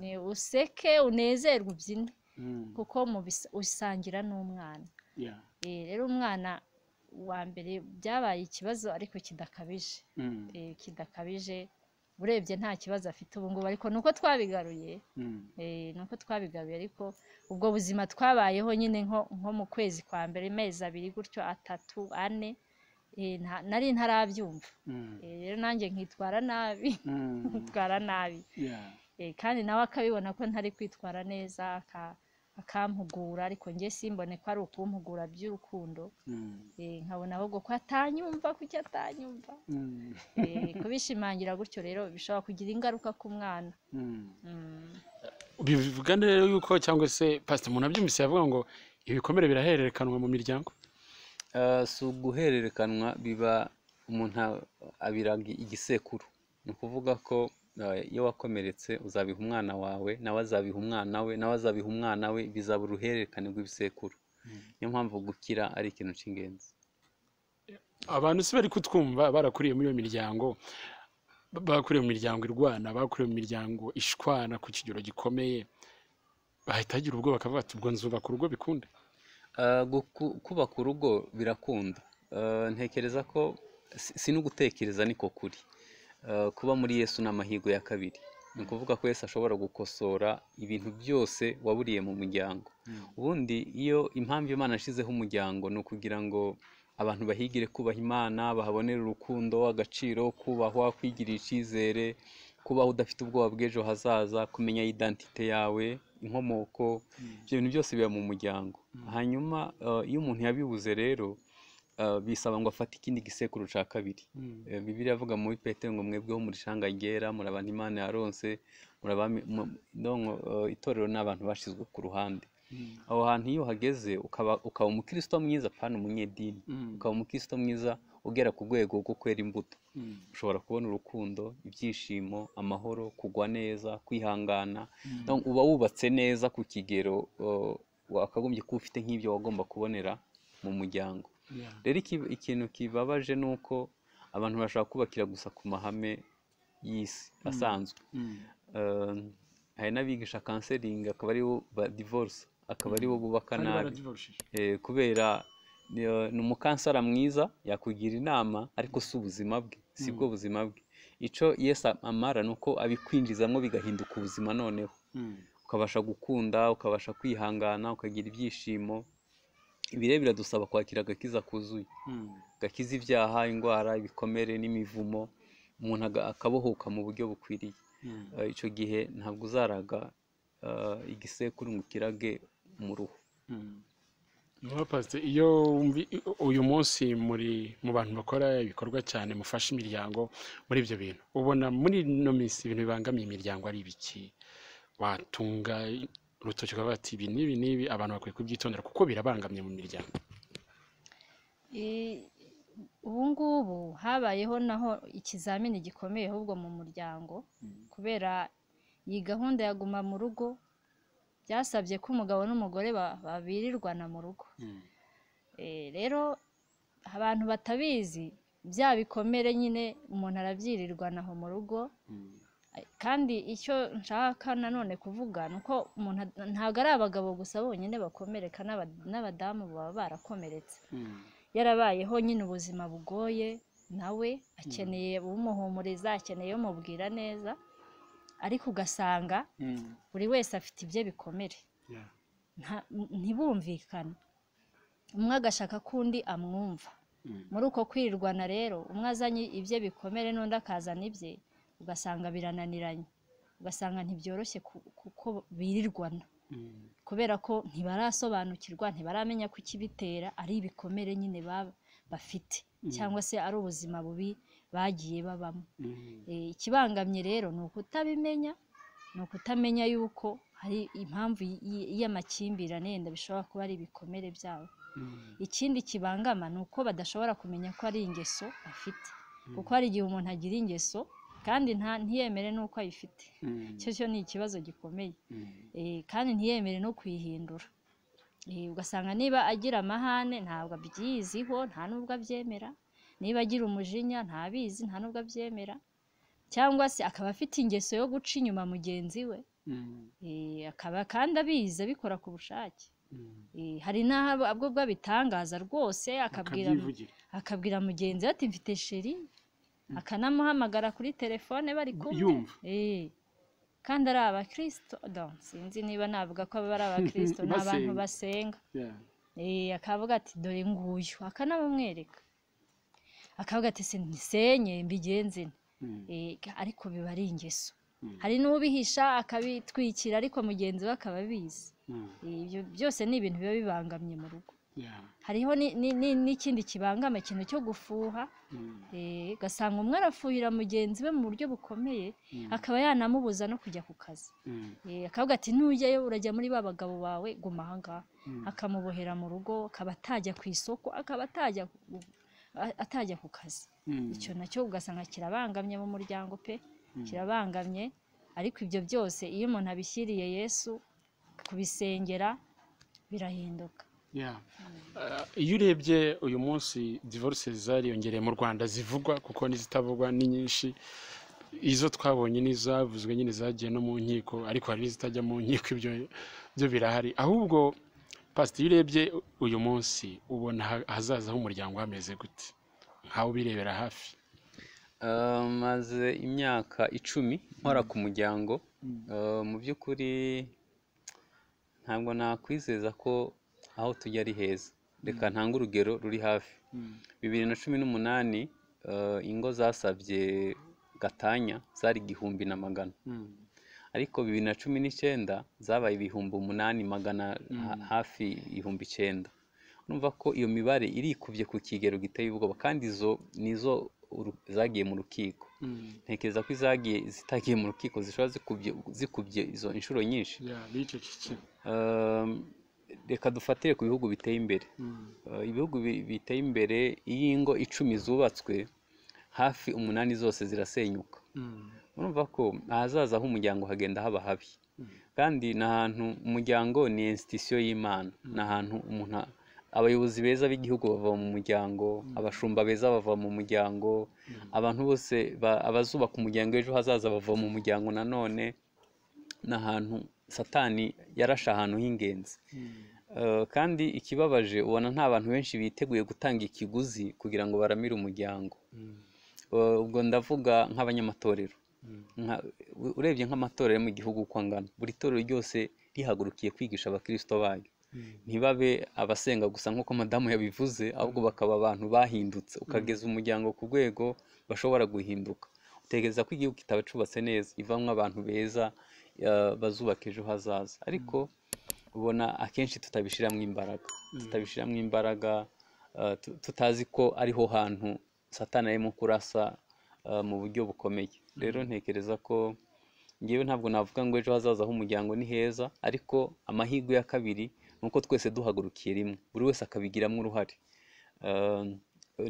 ni useke unezerwe ubyine kuko mubisa- usangira n'umwana Eh, rero umwana wa mbere byabaye ikibazo ariko kidakabije Eh, kidakabije urebye nta kibazo afite ubu ngubu ariko ni uko twabigaruye Eh, ni uko twabigaruye ariko ubwo buzima twabayeho nyine nko- nko mu kwezi kwa mbere amezi abiri gutyo atatu ane eh, nta- nari ntarabyumva Eh, rero nanjye nkitwara nabi nkitwara nabi Eh, kandi nawe akabibona ko ntari kwitwara neza aka- akampugura ariko njye simbone ko ari ukumpugura by'urukundo Eh, nkabona ahubwo ko atanyumva kuki atanyumva Eh, kubishimangira gutyo rero bishobora kugira ingaruka ku mwana Mm. bivuga rero yuko cyangwa se pasita umuntu abyumvise yavuga ngo ibikomere birahererekanwa mu miryango Eh, si uguhererekanwa biba umuntu a- abiraga igisekuru ni ukuvuga ko eh, iyo wakomeretse uzabiha umwana wawe nawe azabiha umwana we nawe azabiha umwana we bizaba uruhererekane rw'ibisekuru niyo mpamvu gukira ari ikintu cy'ingenzi abantu si bari kutwumva barakuriye muri iyo miryango ba- bakuriye mu miryango irwana bakuriye mu miryango ishwana ku kigero gikomeye bahita bagira ubwoba bakavuga ati ubwo nzubaka urugo bikunde Eh, guku- kubaka urugo birakunda Eh, ntekereza ko si- si no gutekereza niko kuri Eh, kuba muri yesu ni amahirwe ya kabiri ni ukuvuga ko yesu ashobora gukosora ibintu byose waburiye mu muryango ubundi iyo impamvu imana yashyizeho umuryango ni ukugira ngo abantu bahigire kubaha imana bahabonere urukundo agaciro kubahwa kwigirira icyizere kubaho udafite ubwoba bw'ejo hazaza kumenya identite yawe inkomoko ibyo bintu byose biba mu muryango hanyuma eh, iyo umuntu yabibuze rero eh, bisaba ngo afate ikindi gisekuru cya kabiri Eh, bibiliya avuga muri petero ngo mwebweho muri shanga ryera muri abantu imana yaronse muri abami- mu- ndongo, eh, itorero ni abantu bashyizwe ku ruhande aho hantu iyo uhageze ukaba ukaba umukristo mwiza pana umunyedini ukaba umukristo mwiza ugera ku rwego rwo kwera imbuto ushobora kubona urukundo ibyishimo amahoro kugwa neza kwihangana Donc, uba wubatse neza ku kigero eh, wakagombye kuba ufite nk'ibyo wagomba kubonera mu muryango rero iki- ikintu kibabaje ni uko abantu bashobora kubakira gusa ku mahame y'isi asanzwe Eh, hari n'abigisha kanseringi akaba aribo ba divorce akaba aribo bubaka nabi Eh, kubera ni eh, ni umukansara mwiza yakugira inama ariko si ubuzima bwe si bwo buzima bwe icyo yesu amara ni uko abikwinjizamo bigahinduka ubuzima noneho ukabasha gukunda ukabasha kwihangana ukagira ibyishimo ibi rero biradusaba kwakira agakiza kuzuye gakiza ibyaha indwara ibikomere n'imivumo umuntu aga- akabohoka mu buryo bukwiriye Eh, icyo gihe ntabwo uzaraga eh, igisekuru ngo ukirage mu ruhu niba pasiteri iyo wumvi- uyu munsi muri mu bantu bakora ibikorwa cyane mufasha imiryango muri ibyo bintu ubona muri ino minsi ibintu bibangamiye imiryango ari ibiki watunga urutoki ukavuga ati ibi n'ibi n'ibi abantu bakwiye kubyitondera kuko birabangamye mu miryango Eh, ubu ngubu habayeho naho ikizamini gikomeye ahubwo mu muryango kubera iyi gahunda ya guma mu rugo byasabye ko umugabo n'umugore ba- babirirwana mu rugo Eh, rero abantu batabizi bya bikomere nyine umuntu arabyirirwana aho mu rugo Ay, kandi icyo nshaka nanone kuvuga ni uko umuntu ad- ntabwo ari abagabo gusa bonyine bakomereka n'aba- n'abadamu baba barakomeretse yarabayeho nyine ubuzima bugoye nawe akeneye umuhumuriza akeneye umubwira neza ariko ugasanga buri wese afite ibye bikomere Nta- ntibumvikane umwe agashaka ko undi amwumva muri uko kwirirwana rero umwe azanye ibye bikomere n'undi akazana ibye ugasanga birananiranye ugasanga ntibyoroshye ku- kuko birirwana kubera ko ntibarasobanukirwa ntibaramenya ko ikibitera ari ibikomere nyine baba bafite cyangwa se ari ubuzima bubi bagiye babamo Eh, ikibangamye rero ni ukutabimenya ni ukutamenya yuko hari impamvu y- y- y'amakimbirane yenda bishobora kuba ari ibikomere byabo ikindi kibangama ni uko badashobora kumenya ko ari ingeso bafite kuko hari igihe umuntu agira ingeso kandi nta ntiyemere n'uko ayifite Mm. icyo cyo ni ikibazo gikomeye Mm. Eh, kandi ntiyemere no kuyihindura Eh, ugasanga niba agira amahane ntabwo abyiziho nta n'ubwo abyemera niba agira umujinya ntabizi nta n'ubwo abyemera cyangwa se akaba afite ingeso yo guca inyuma mugenzi we Mm. Eh, akaba kandi abizi abikora ku bushake Mm. Eh, hari n'aho abwo bwo abitangaza rwose akabwira akabyivugira akabwira mugenzi we ati mfite sheri akanamuhamagara kuri telefone bari kumwe yumva Eh, kandi ari abakirisito don sinzi niba navuga ko baba ari abakirisito ni abantu Basenga. basenga Yeah. Eh, akavuga ati dore nguyu akanamumwereka akavuga ati nisenye mbigenze nte." Mm. Eh, ariko biba ari ingeso Mm. hari n'ubihisha akabitwikira ariko mugenzi we akaba abizi Mm. Eh, ibyo byose ni ibintu biba bibangamye mu rugo Yeah. hariho ni- ni- ni- n'ikindi kibangama ikintu cyo gufuha Mm. eh, ugasanga umwe arafuhira mugenzi we mu buryo bukomeye Mm. akaba yanamubuza no kujya ku kazi Mm. Eh, akavuga ati ntujyayo urajya muri ba bagabo bawe guma ahangaha Mm. akamubohera mu rugo akaba atajya ku isoko akaba atajya ku- a- atajya ku kazi Mm. icyo nacyo ugasanga kirabangamye mu muryango pe Mm. kirabangamye ariko ibyo byose iyo umuntu abishyiriye yesu kubisengera birahinduka Yeah. Ah, iyo urebye uyu munsi divorce zariyongereye mu rwanda zivugwa kuko n'izitavugwa ni nyinshi izo twabonye n'izavuzwe nyine zagiye no mu nkiko ariko hari n'izitajya mu nkiko ibyo byo birahari ahubwo pasiteri iyo urebye uyu munsi ubona ha- ahazaza h'umuryango hameze gute nkawe ubirebera hafi Eh, maze imyaka icumi nkora ku muryango Mm. Eh, mu by'ukuri ntabwo nakwizeza ko aho tujya ari heza reka ntange urugero ruri hafi Mm. bibiri na cumi n'umunani eh, ingo zasabye gatanya zari igihumbi na magana Mm. ariko bibiri na cumi n'icyenda zabaye ibihumbi umunani magana ha- hafi ibihumbi icyenda urumva ko iyo mibare irikubye ku kigero giteye ubwoba kandi izo nizo uru- zagiye mu rukiko Mm. ntekereza ko izagiye zitagiye mu rukiko zishobora zikubye zikubye izo inshuro nyinshi Yeah. B'icyo kiciro. Um, reka dufatire ku bihugu biteye imbere Mm. Uh, ibihugu bi- biteye imbere iyo ingo icumi zubatswe hafi umunani zose zirasenyuka Mm. urumva ko ahazaza h'umuryango hagenda haba habi kandi ni ahantu umuryango ni institution y'imana ni ahantu umuntu a- abayobozi beza b'igihugu bava mu muryango abashumba beza bava mu muryango abantu bose ba- abazubaka umuryango w'ejo hazaza bava mu muryango nanone ni ahantu satani yarashe ahantu h'ingenzi Eh, kandi ikibabaje ubona nta bantu benshi biteguye gutanga ikiguzi kugira ngo baramire umuryango Eh, ubwo ndavuga nk'abanyamatorero Nka- u- urebye nk'amatorero yo mu gihugu uko angana buri torero ryose rihagurukiye kwigisha abakirisito bayo ntibabe abasenga gusa nk'uko madamu yabivuze ahubwo bakaba abantu bahindutse ukageza umuryango ku rwego bashobora guhinduka utekereza ko igihugu kitaba cyubatse neza ivamo abantu beza eh, bazubaka ejo hazaza ariko ubona akenshi tutabishyiramo imbaraga tutabishyiramo imbaraga eh, tu- tutazi ko ariho hantu satana arimo kurasa eh, mu buryo bukomeye rero ntekereza ko ngewe ntabwo navuga ngo ejo hazaza h'umuryango ni heza ariko amahirwe ya kabiri ni uko twese duhagurukiye rimwe buri wese akabigiramo uruhare Eh,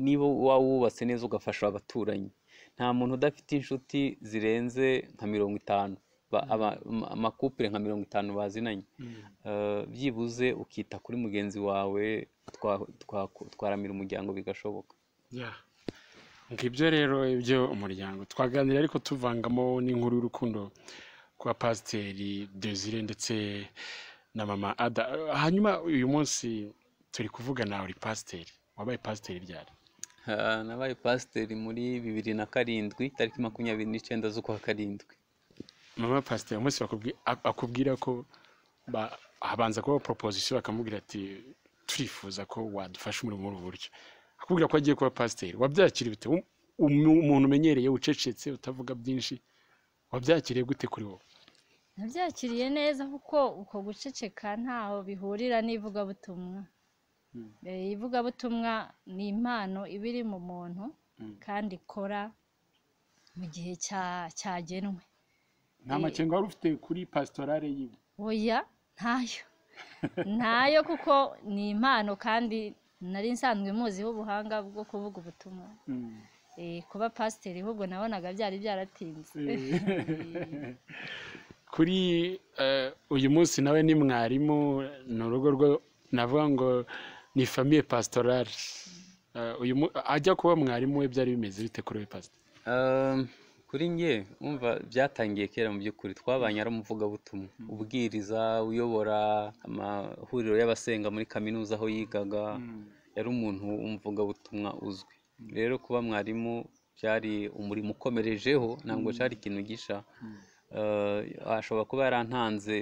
niba waba wubatse neza ugafasha abaturanyi nta muntu udafite inshuti zirenze nka mirongo itanu Ba- aba- ama- amakupure nka mirongo itanu bazinanye Eh, byibuze ukita kuri mugenzi wawe twa- twa- twaramira umuryango bigashoboka Yeah. ngibyo rero ibyo umuryango twaganira ariko tuvangamo n'inkuru y'urukundo kwa pasiteri desire ndetse na mama ada hanyuma uyu munsi turi kuvugana uri pasiteri wabaye pasiteri ryari Eh, nabaye pasiteri muri bibiri na karindwi tariki makumyabiri n'icyenda z'ukwa karindwi mama pasiteri umunsi bakubwi- ak- akubwira ko ba- habanza kuba proposition bakamubwira ati turifuza ko wadufasha umurimo muri ubu buryo akubwira ko agiye kuba pasiteri wabyakira bite Um- um- umuntu umenyereye ucecetse utavuga byinshi wabyakiriye gute kuri wowe nabyakiriye neza kuko uko guceceka ntaho bihurira n'ivugabutumwa Mm. Eh, ivugabutumwa ni impano iba iri mu muntu Mm. kandi ikora mu gihe cya- cyagenwe nta makenga wari ufite kuri pasitorale yiwe oya ntayo ntayo kuko ni impano kandi nari nsanzwe muziho ubuhanga bwo kuvuga ubutumwa Mm. eh, kuba pasiteri ahubwo nabonaga byari byaratinze kuri eh, uyu munsi nawe ni mwarimu ni urugo rwo navuga ngo ni famiye pasitorari Eh, uyu mu- ajya kuba mwarimu we byari bimeze bite kuri we pasiteri Um, kuri nge umva byatangiye kera mu by'ukuri twabanye ari umuvugabutumwa ubwiriza uyobora amahuriro y'abasenga muri kaminuza aho yigaga yari umuntu w'umuvugabutumwa uzwi rero kuba mwarimu byari umurimo ukomerejeho ntabwo cyari ikintu gisha Eh, ashobora kuba yarantanze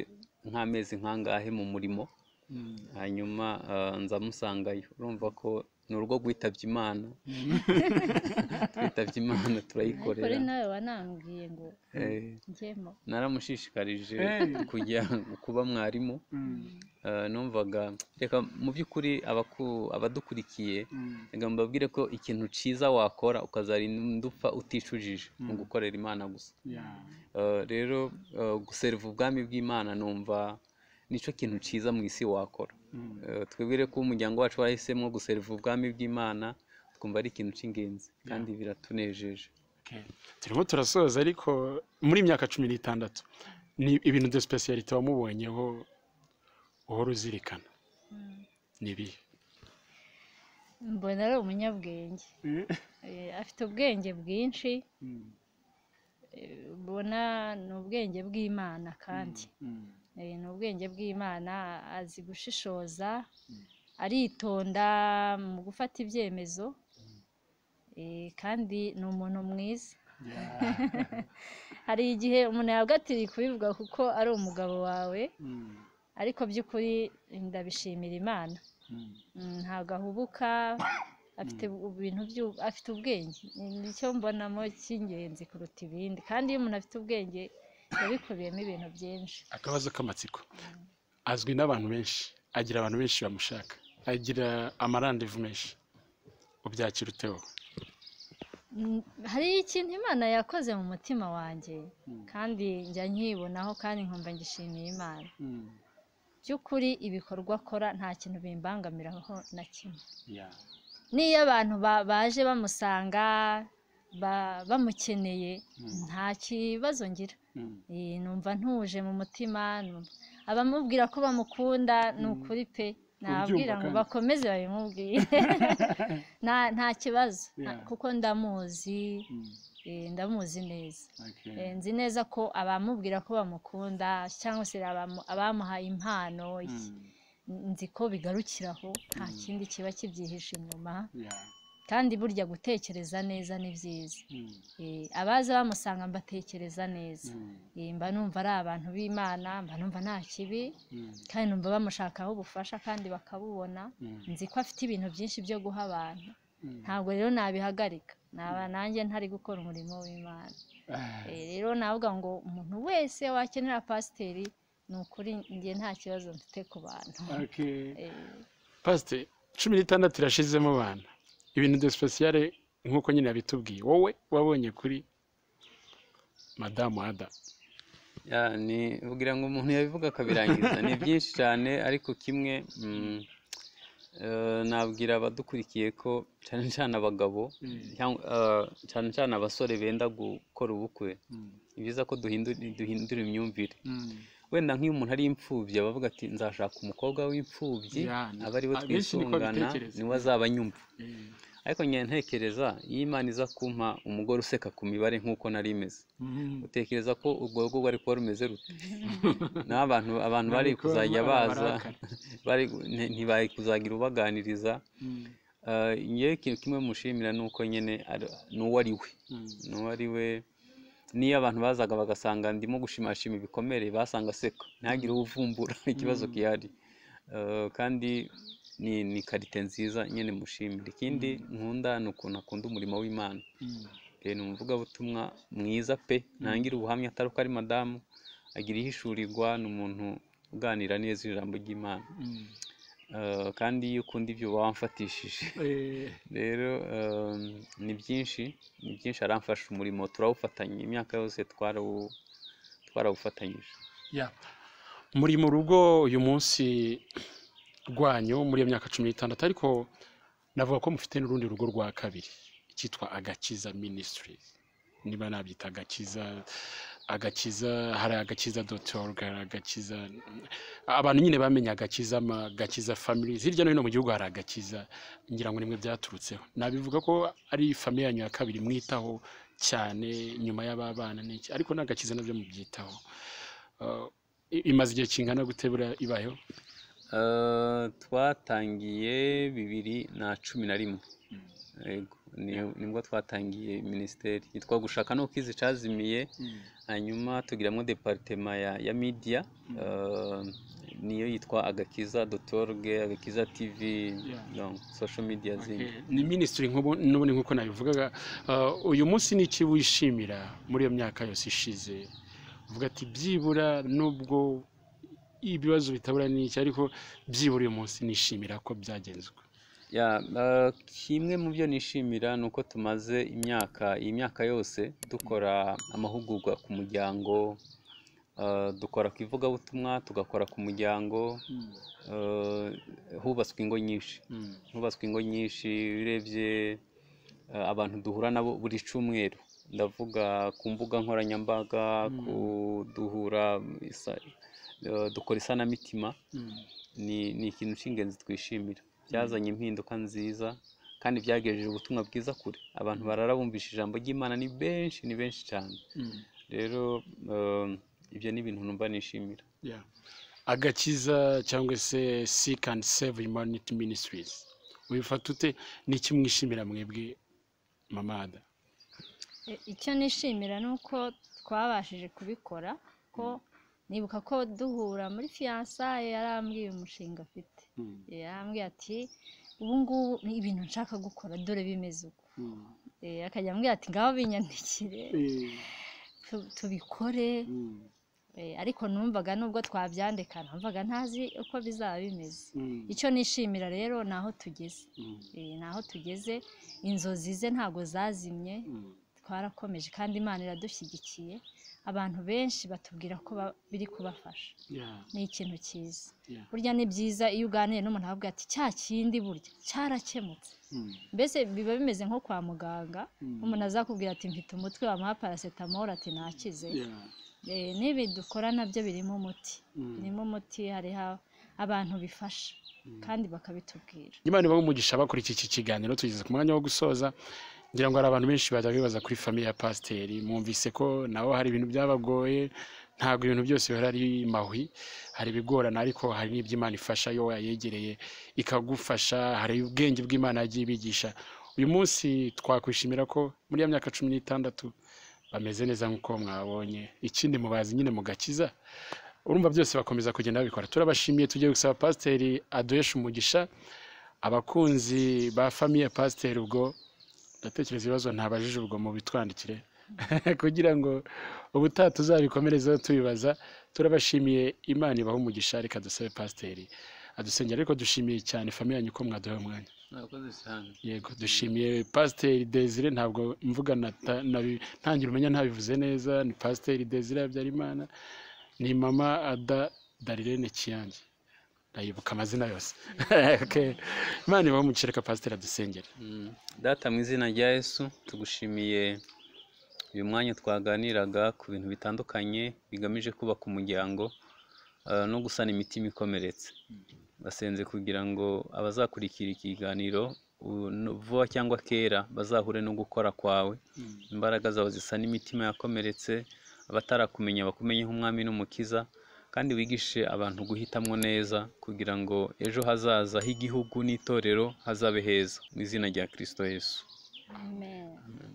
nk'amezi nk'angahe mu murimo hanyuma eh, nza musangayo urumva ko ni urugo rwitabye imana twitabye imana kuri turayikorera nawe wanambwiye ngo Eh, njyemo naramushishikarije Hey. kujya kuba mwarimu Eh, numvaga reka mu by'ukuri abaku- abadukurikiye reka mbabwire ko ikintu cyiza wakora ukazarinda upfa uticujije mu gukorera imana gusa Eh, rero eh, guseriva ubwami bw'imana numva nicyo kintu cyiza mu isi wakora Eh, twibwire ko umuryango wacu warahisemo guseriva ubwami bw'imana twumva ari ikintu cy'ingenzi kandi biratunejeje turimo turasoza ariko muri iyi myaka cumi n'itandatu ni ibintu de sipesiyalite wamubonyeho uhora uzirikana ni ibihe mbona ari umunyabwenge Eh, afite ubwenge bwinshi eh, ubona ni ubwenge bw'imana kandi Eh, ni ubwenge bw'imana azi gushishoza aritonda mu gufata ibyemezo eh, kandi ni umuntu mwiza hari igihe umuntu yabwatiriye kubivuga kuko ari umugabo wawe ariko by'ukuri ndabishimira imana Mm, ntabwo ahubuka afite ubu- ibintu byu- afite ubwenge nicyo mbonamo cy'ingenzi kuruta ibindi kandi iyo umuntu afite ubwenge yabikubiyemo ibintu byinshi akabazo k'amatsiko azwi n'abantu benshi agira abantu benshi bamushaka agira amarandevu menshi ubyakira ute wowe Mm, hari ikintu imana yakoze mu mutima wanjye kandi njya nkibonaho kandi nkumva ngishimiye imana by'ukuri ibikorwa akora nta kintu bimbangamiraho na kimwe n'iyo abantu ba- baje bamusanga ba- bamukeneye nta kibazo ngira Eh, numva ntuje mu mutima numva- abamubwira ko bamukunda ni ukuri pe nababwira ngo kandi. bakomeze babimubwire nta nta kibazo nta- Yeah. kuko ndamuzi eh, ndamuzi neza Eh, nzi neza ko abamubwira ko bamukunda cyangwa se abamu- abamuhaye impano nzi ko bigarukiraho nta kindi kiba kibyihishe inyuma kandi burya gutekereza neza ni byiza Eh, abaza bamusanga mbatekereza neza Eh, mba numva ari abantu b'imana mba numva nta kibi kandi numva bamushakaho ubufasha kandi bakabubona nzi ko afite ibintu byinshi byo guha abantu ntabwo rero nabihagarika naba nanjye ntari gukora umurimo w'imana Eh, rero navuga ngo umuntu wese wakenera pasiteri ni ukuri njye nta kibazo mfite ku bantu Eh, pasite cumi n'itandatu irashizemo abana ibintu de sipesiyare nk'uko nyine yabitubwiye wowe wabonye kuri madamu ada Ya, ni kugira ngo umuntu yabivuga akabirangiza ni byinshi cyane ariko kimwe mm, eh, nabwira abadukurikiye ko cyane cyane abagabo cyangwa, eh, cyane cyane abasore benda gukora ubukwe ni byiza ko duhindura duhindura imyumvire wenda nk'iyo umuntu ari imfubyi aba avuga ati nzashaka umukobwa w'imfubyi Ya, ni- aba ariwe abenshi niko twitungana babitekereza. niwe azaba anyumva ariko njye ntekereza iyo imana iza kumpa umugore useka ku mibare nk'uko nari imeze utekereza ko urwo rugo rwari kuba rumeze rute naho abantu abantu bari Ntabwo kuzajya baba baza barakara. bari nti- ntibari kuzagira ubaganiriza Eh, ngewe ikintu kimwe mushimira ni uko nyine ari- ni uwo ari we ni uwo ari we niyo abantu bazaga bagasanga ndimo gushimashima ibikomere basanga aseka ntihagire uvumbura ikibazo gihari Eh, kandi ni ni karite nziza nyine mushimira ikindi nkunda ni ukuntu akunda umurimo w'imana Eh, ni umuvugabutumwa mwiza pe ntangira ubuhamya atari uko ari madamu agira ihishurirwa ni umuntu uganira neza ijambo ry'imana Eh, kandi iyo ukunda ibyo uba wamfatishije rero eh, ni byinshi ni byinshi aramfasha umurimo turawufatanya imyaka yose twarawu- twarawufatanyije muri mu rugo uyu munsi rwanyu muri iyo myaka cumi n'itandatu ariko navuga ko mufite n'urundi rugo rwa kabiri cyitwa agakiza ministries niba nabyita agakiza agakiza hari agakiza doti oruga agakiza abantu nyine bamenye agakiza ama gakiza family hirya no hino mu gihugu hari agakiza ngira ngo nimwe byaturutseho nabivuga ko ari famiye yanyu ya kabiri mwitaho cyane nyuma y'ababana n'iki ariko n'agakiza nabyo mubyitaho Uh, i- imaze igihe kingana gutebura ibayeho Eh, twatangiye bibiri na cumi na rimwe Yego, ni- nibwo twatangiye minisiteri yitwa gushaka no kizi cazimiye hanyuma tugiramwo departema ya, ya media eh, niyo yitwa agakiza dotorg agakiza tv Yeah. donc social media zindi Okay. ni minisitiri nk'ubu n'ubundi nk'uko nabivugaga uh, uyu munsi ni iki wishimira muri iyo myaka yose ishize uvuga ati byibura nubwo ibibazo bitabura n'iki ariko byibura uyu munsi nishimira ko byagenzwe Ya, eh, kimwe mu byo nishimira ni uko tumaze imyaka iyi myaka yose dukora amahugurwa ku muryango eh, dukora ku ivugabutumwa tugakora ku muryango eh, hubatswe ingo nyinshi Mm. hubatswe ingo nyinshi urebye eh, abantu duhura nabo buri cyumweru ndavuga ku mbuga nkoranyambaga ku duhura isa- eh, dukora isanamitima Mm. ni ni ikintu cy'ingenzi twishimira byazanye impinduka nziza kandi byagejeje ubutumwa bwiza kure abantu bararabumvisha ijambo ry'imana ni benshi ni benshi cyane Mm. rero eh, ibyo ni ibintu numva nishimira Yeah. agakiza cyangwa se seek and save humanity ministries wifata ute n'iki mwishimira mwebwe mamada I- icyo nishimira ni uko twabashije kubikora ko nibuka ko duhura muri fiyansaye yarambwiye umushinga afite yarambwiye ati ubu ngubu ni ibintu nshaka gukora dore bimeze uko Eh, akajya ambwira ati ngaho binyandikire tu- tubikore Eh, ariko numvaga nubwo twabyandika numvaga ntazi uko bizaba bimeze icyo nishimira rero ni aho tugeze Eh, ni aho tugeze inzozi ze ntabwo zazimye twarakomeje kandi imana iradushyigikiye abantu benshi batubwira ko ba- biri kubafasha ni ikintu cyiza Yeah. burya ni byiza iyo uganiye n'umuntu avuga ati cya kindi burya cyarakemutse mbese biba bimeze nko kwa muganga umuntu azakubwira ati mfite umutwe wamuha paracetamol ati ntakize Eh, n'ibi dukora nabyo birimo umuti birimo umuti hariho abantu bifasha kandi bakabitubwira imana ibahe umugisha bakora iki kiganiro tugeze ku mwanya wo gusoza ngira ngo hari abantu benshi bajya bibaza kuri famiye ya pasiteri mwumvise ko nabo hari ibintu byabagoye ntabwo ibintu byose bihora ari mahwi hari ibigorana ariko hari n'ibyo imana ifasha iyo wayegereye ikagufasha hari ubwenge bw'imana yagiye ibigisha uyu munsi twakwishimira ko muri ya myaka cumi n'itandatu bameze neza nk'uko mwabonye ikindi mubazi nyine mugakiza urumva byose bakomeza kugenda babikora turabashimiye tugiye gusaba pasiteri aduheshe umugisha abakunzi ba famiye pasiteri ubwo ndatekereza ibibazo ntabajije ubwo mubitwandikire kugira ngo ubutaha tuzabikomerezeho tubibaza turabashimiye imana ibahe umugisha reka dusabe pasiteri adusengera ariko dushimiye cyane famiye yanyu ko mwaduhaye umwanya murakoze cyane yego dushimiye pasiteri desire ntabwo mvuga nata- nabi- ntangira umenya ntabivuze neza ni pasiteri desire habyarimana ni mama ada darirene kiyange ndayibuka amazina yose Okay. imana ibaho umukereka pasiteri adusengere Mm. data mu izina rya yesu tugushimiye uyu mwanya twaganiraga ku bintu bitandukanye bigamije kubaka umuryango eh, no gusana imitima ikomeretse basenze kugira ngo abazakurikira ikiganiro u- no- vuba cyangwa kera bazahure no gukora kwawe imbaraga zawe zisana imitima yakomeretse abatarakumenya bakumenye nk'umwami n'umukiza kandi wigishe abantu guhitamwo neza kugira ngo ejo hazaza h'igihugu n'itorero hazabe heza mu izina rya kirisito yesu amen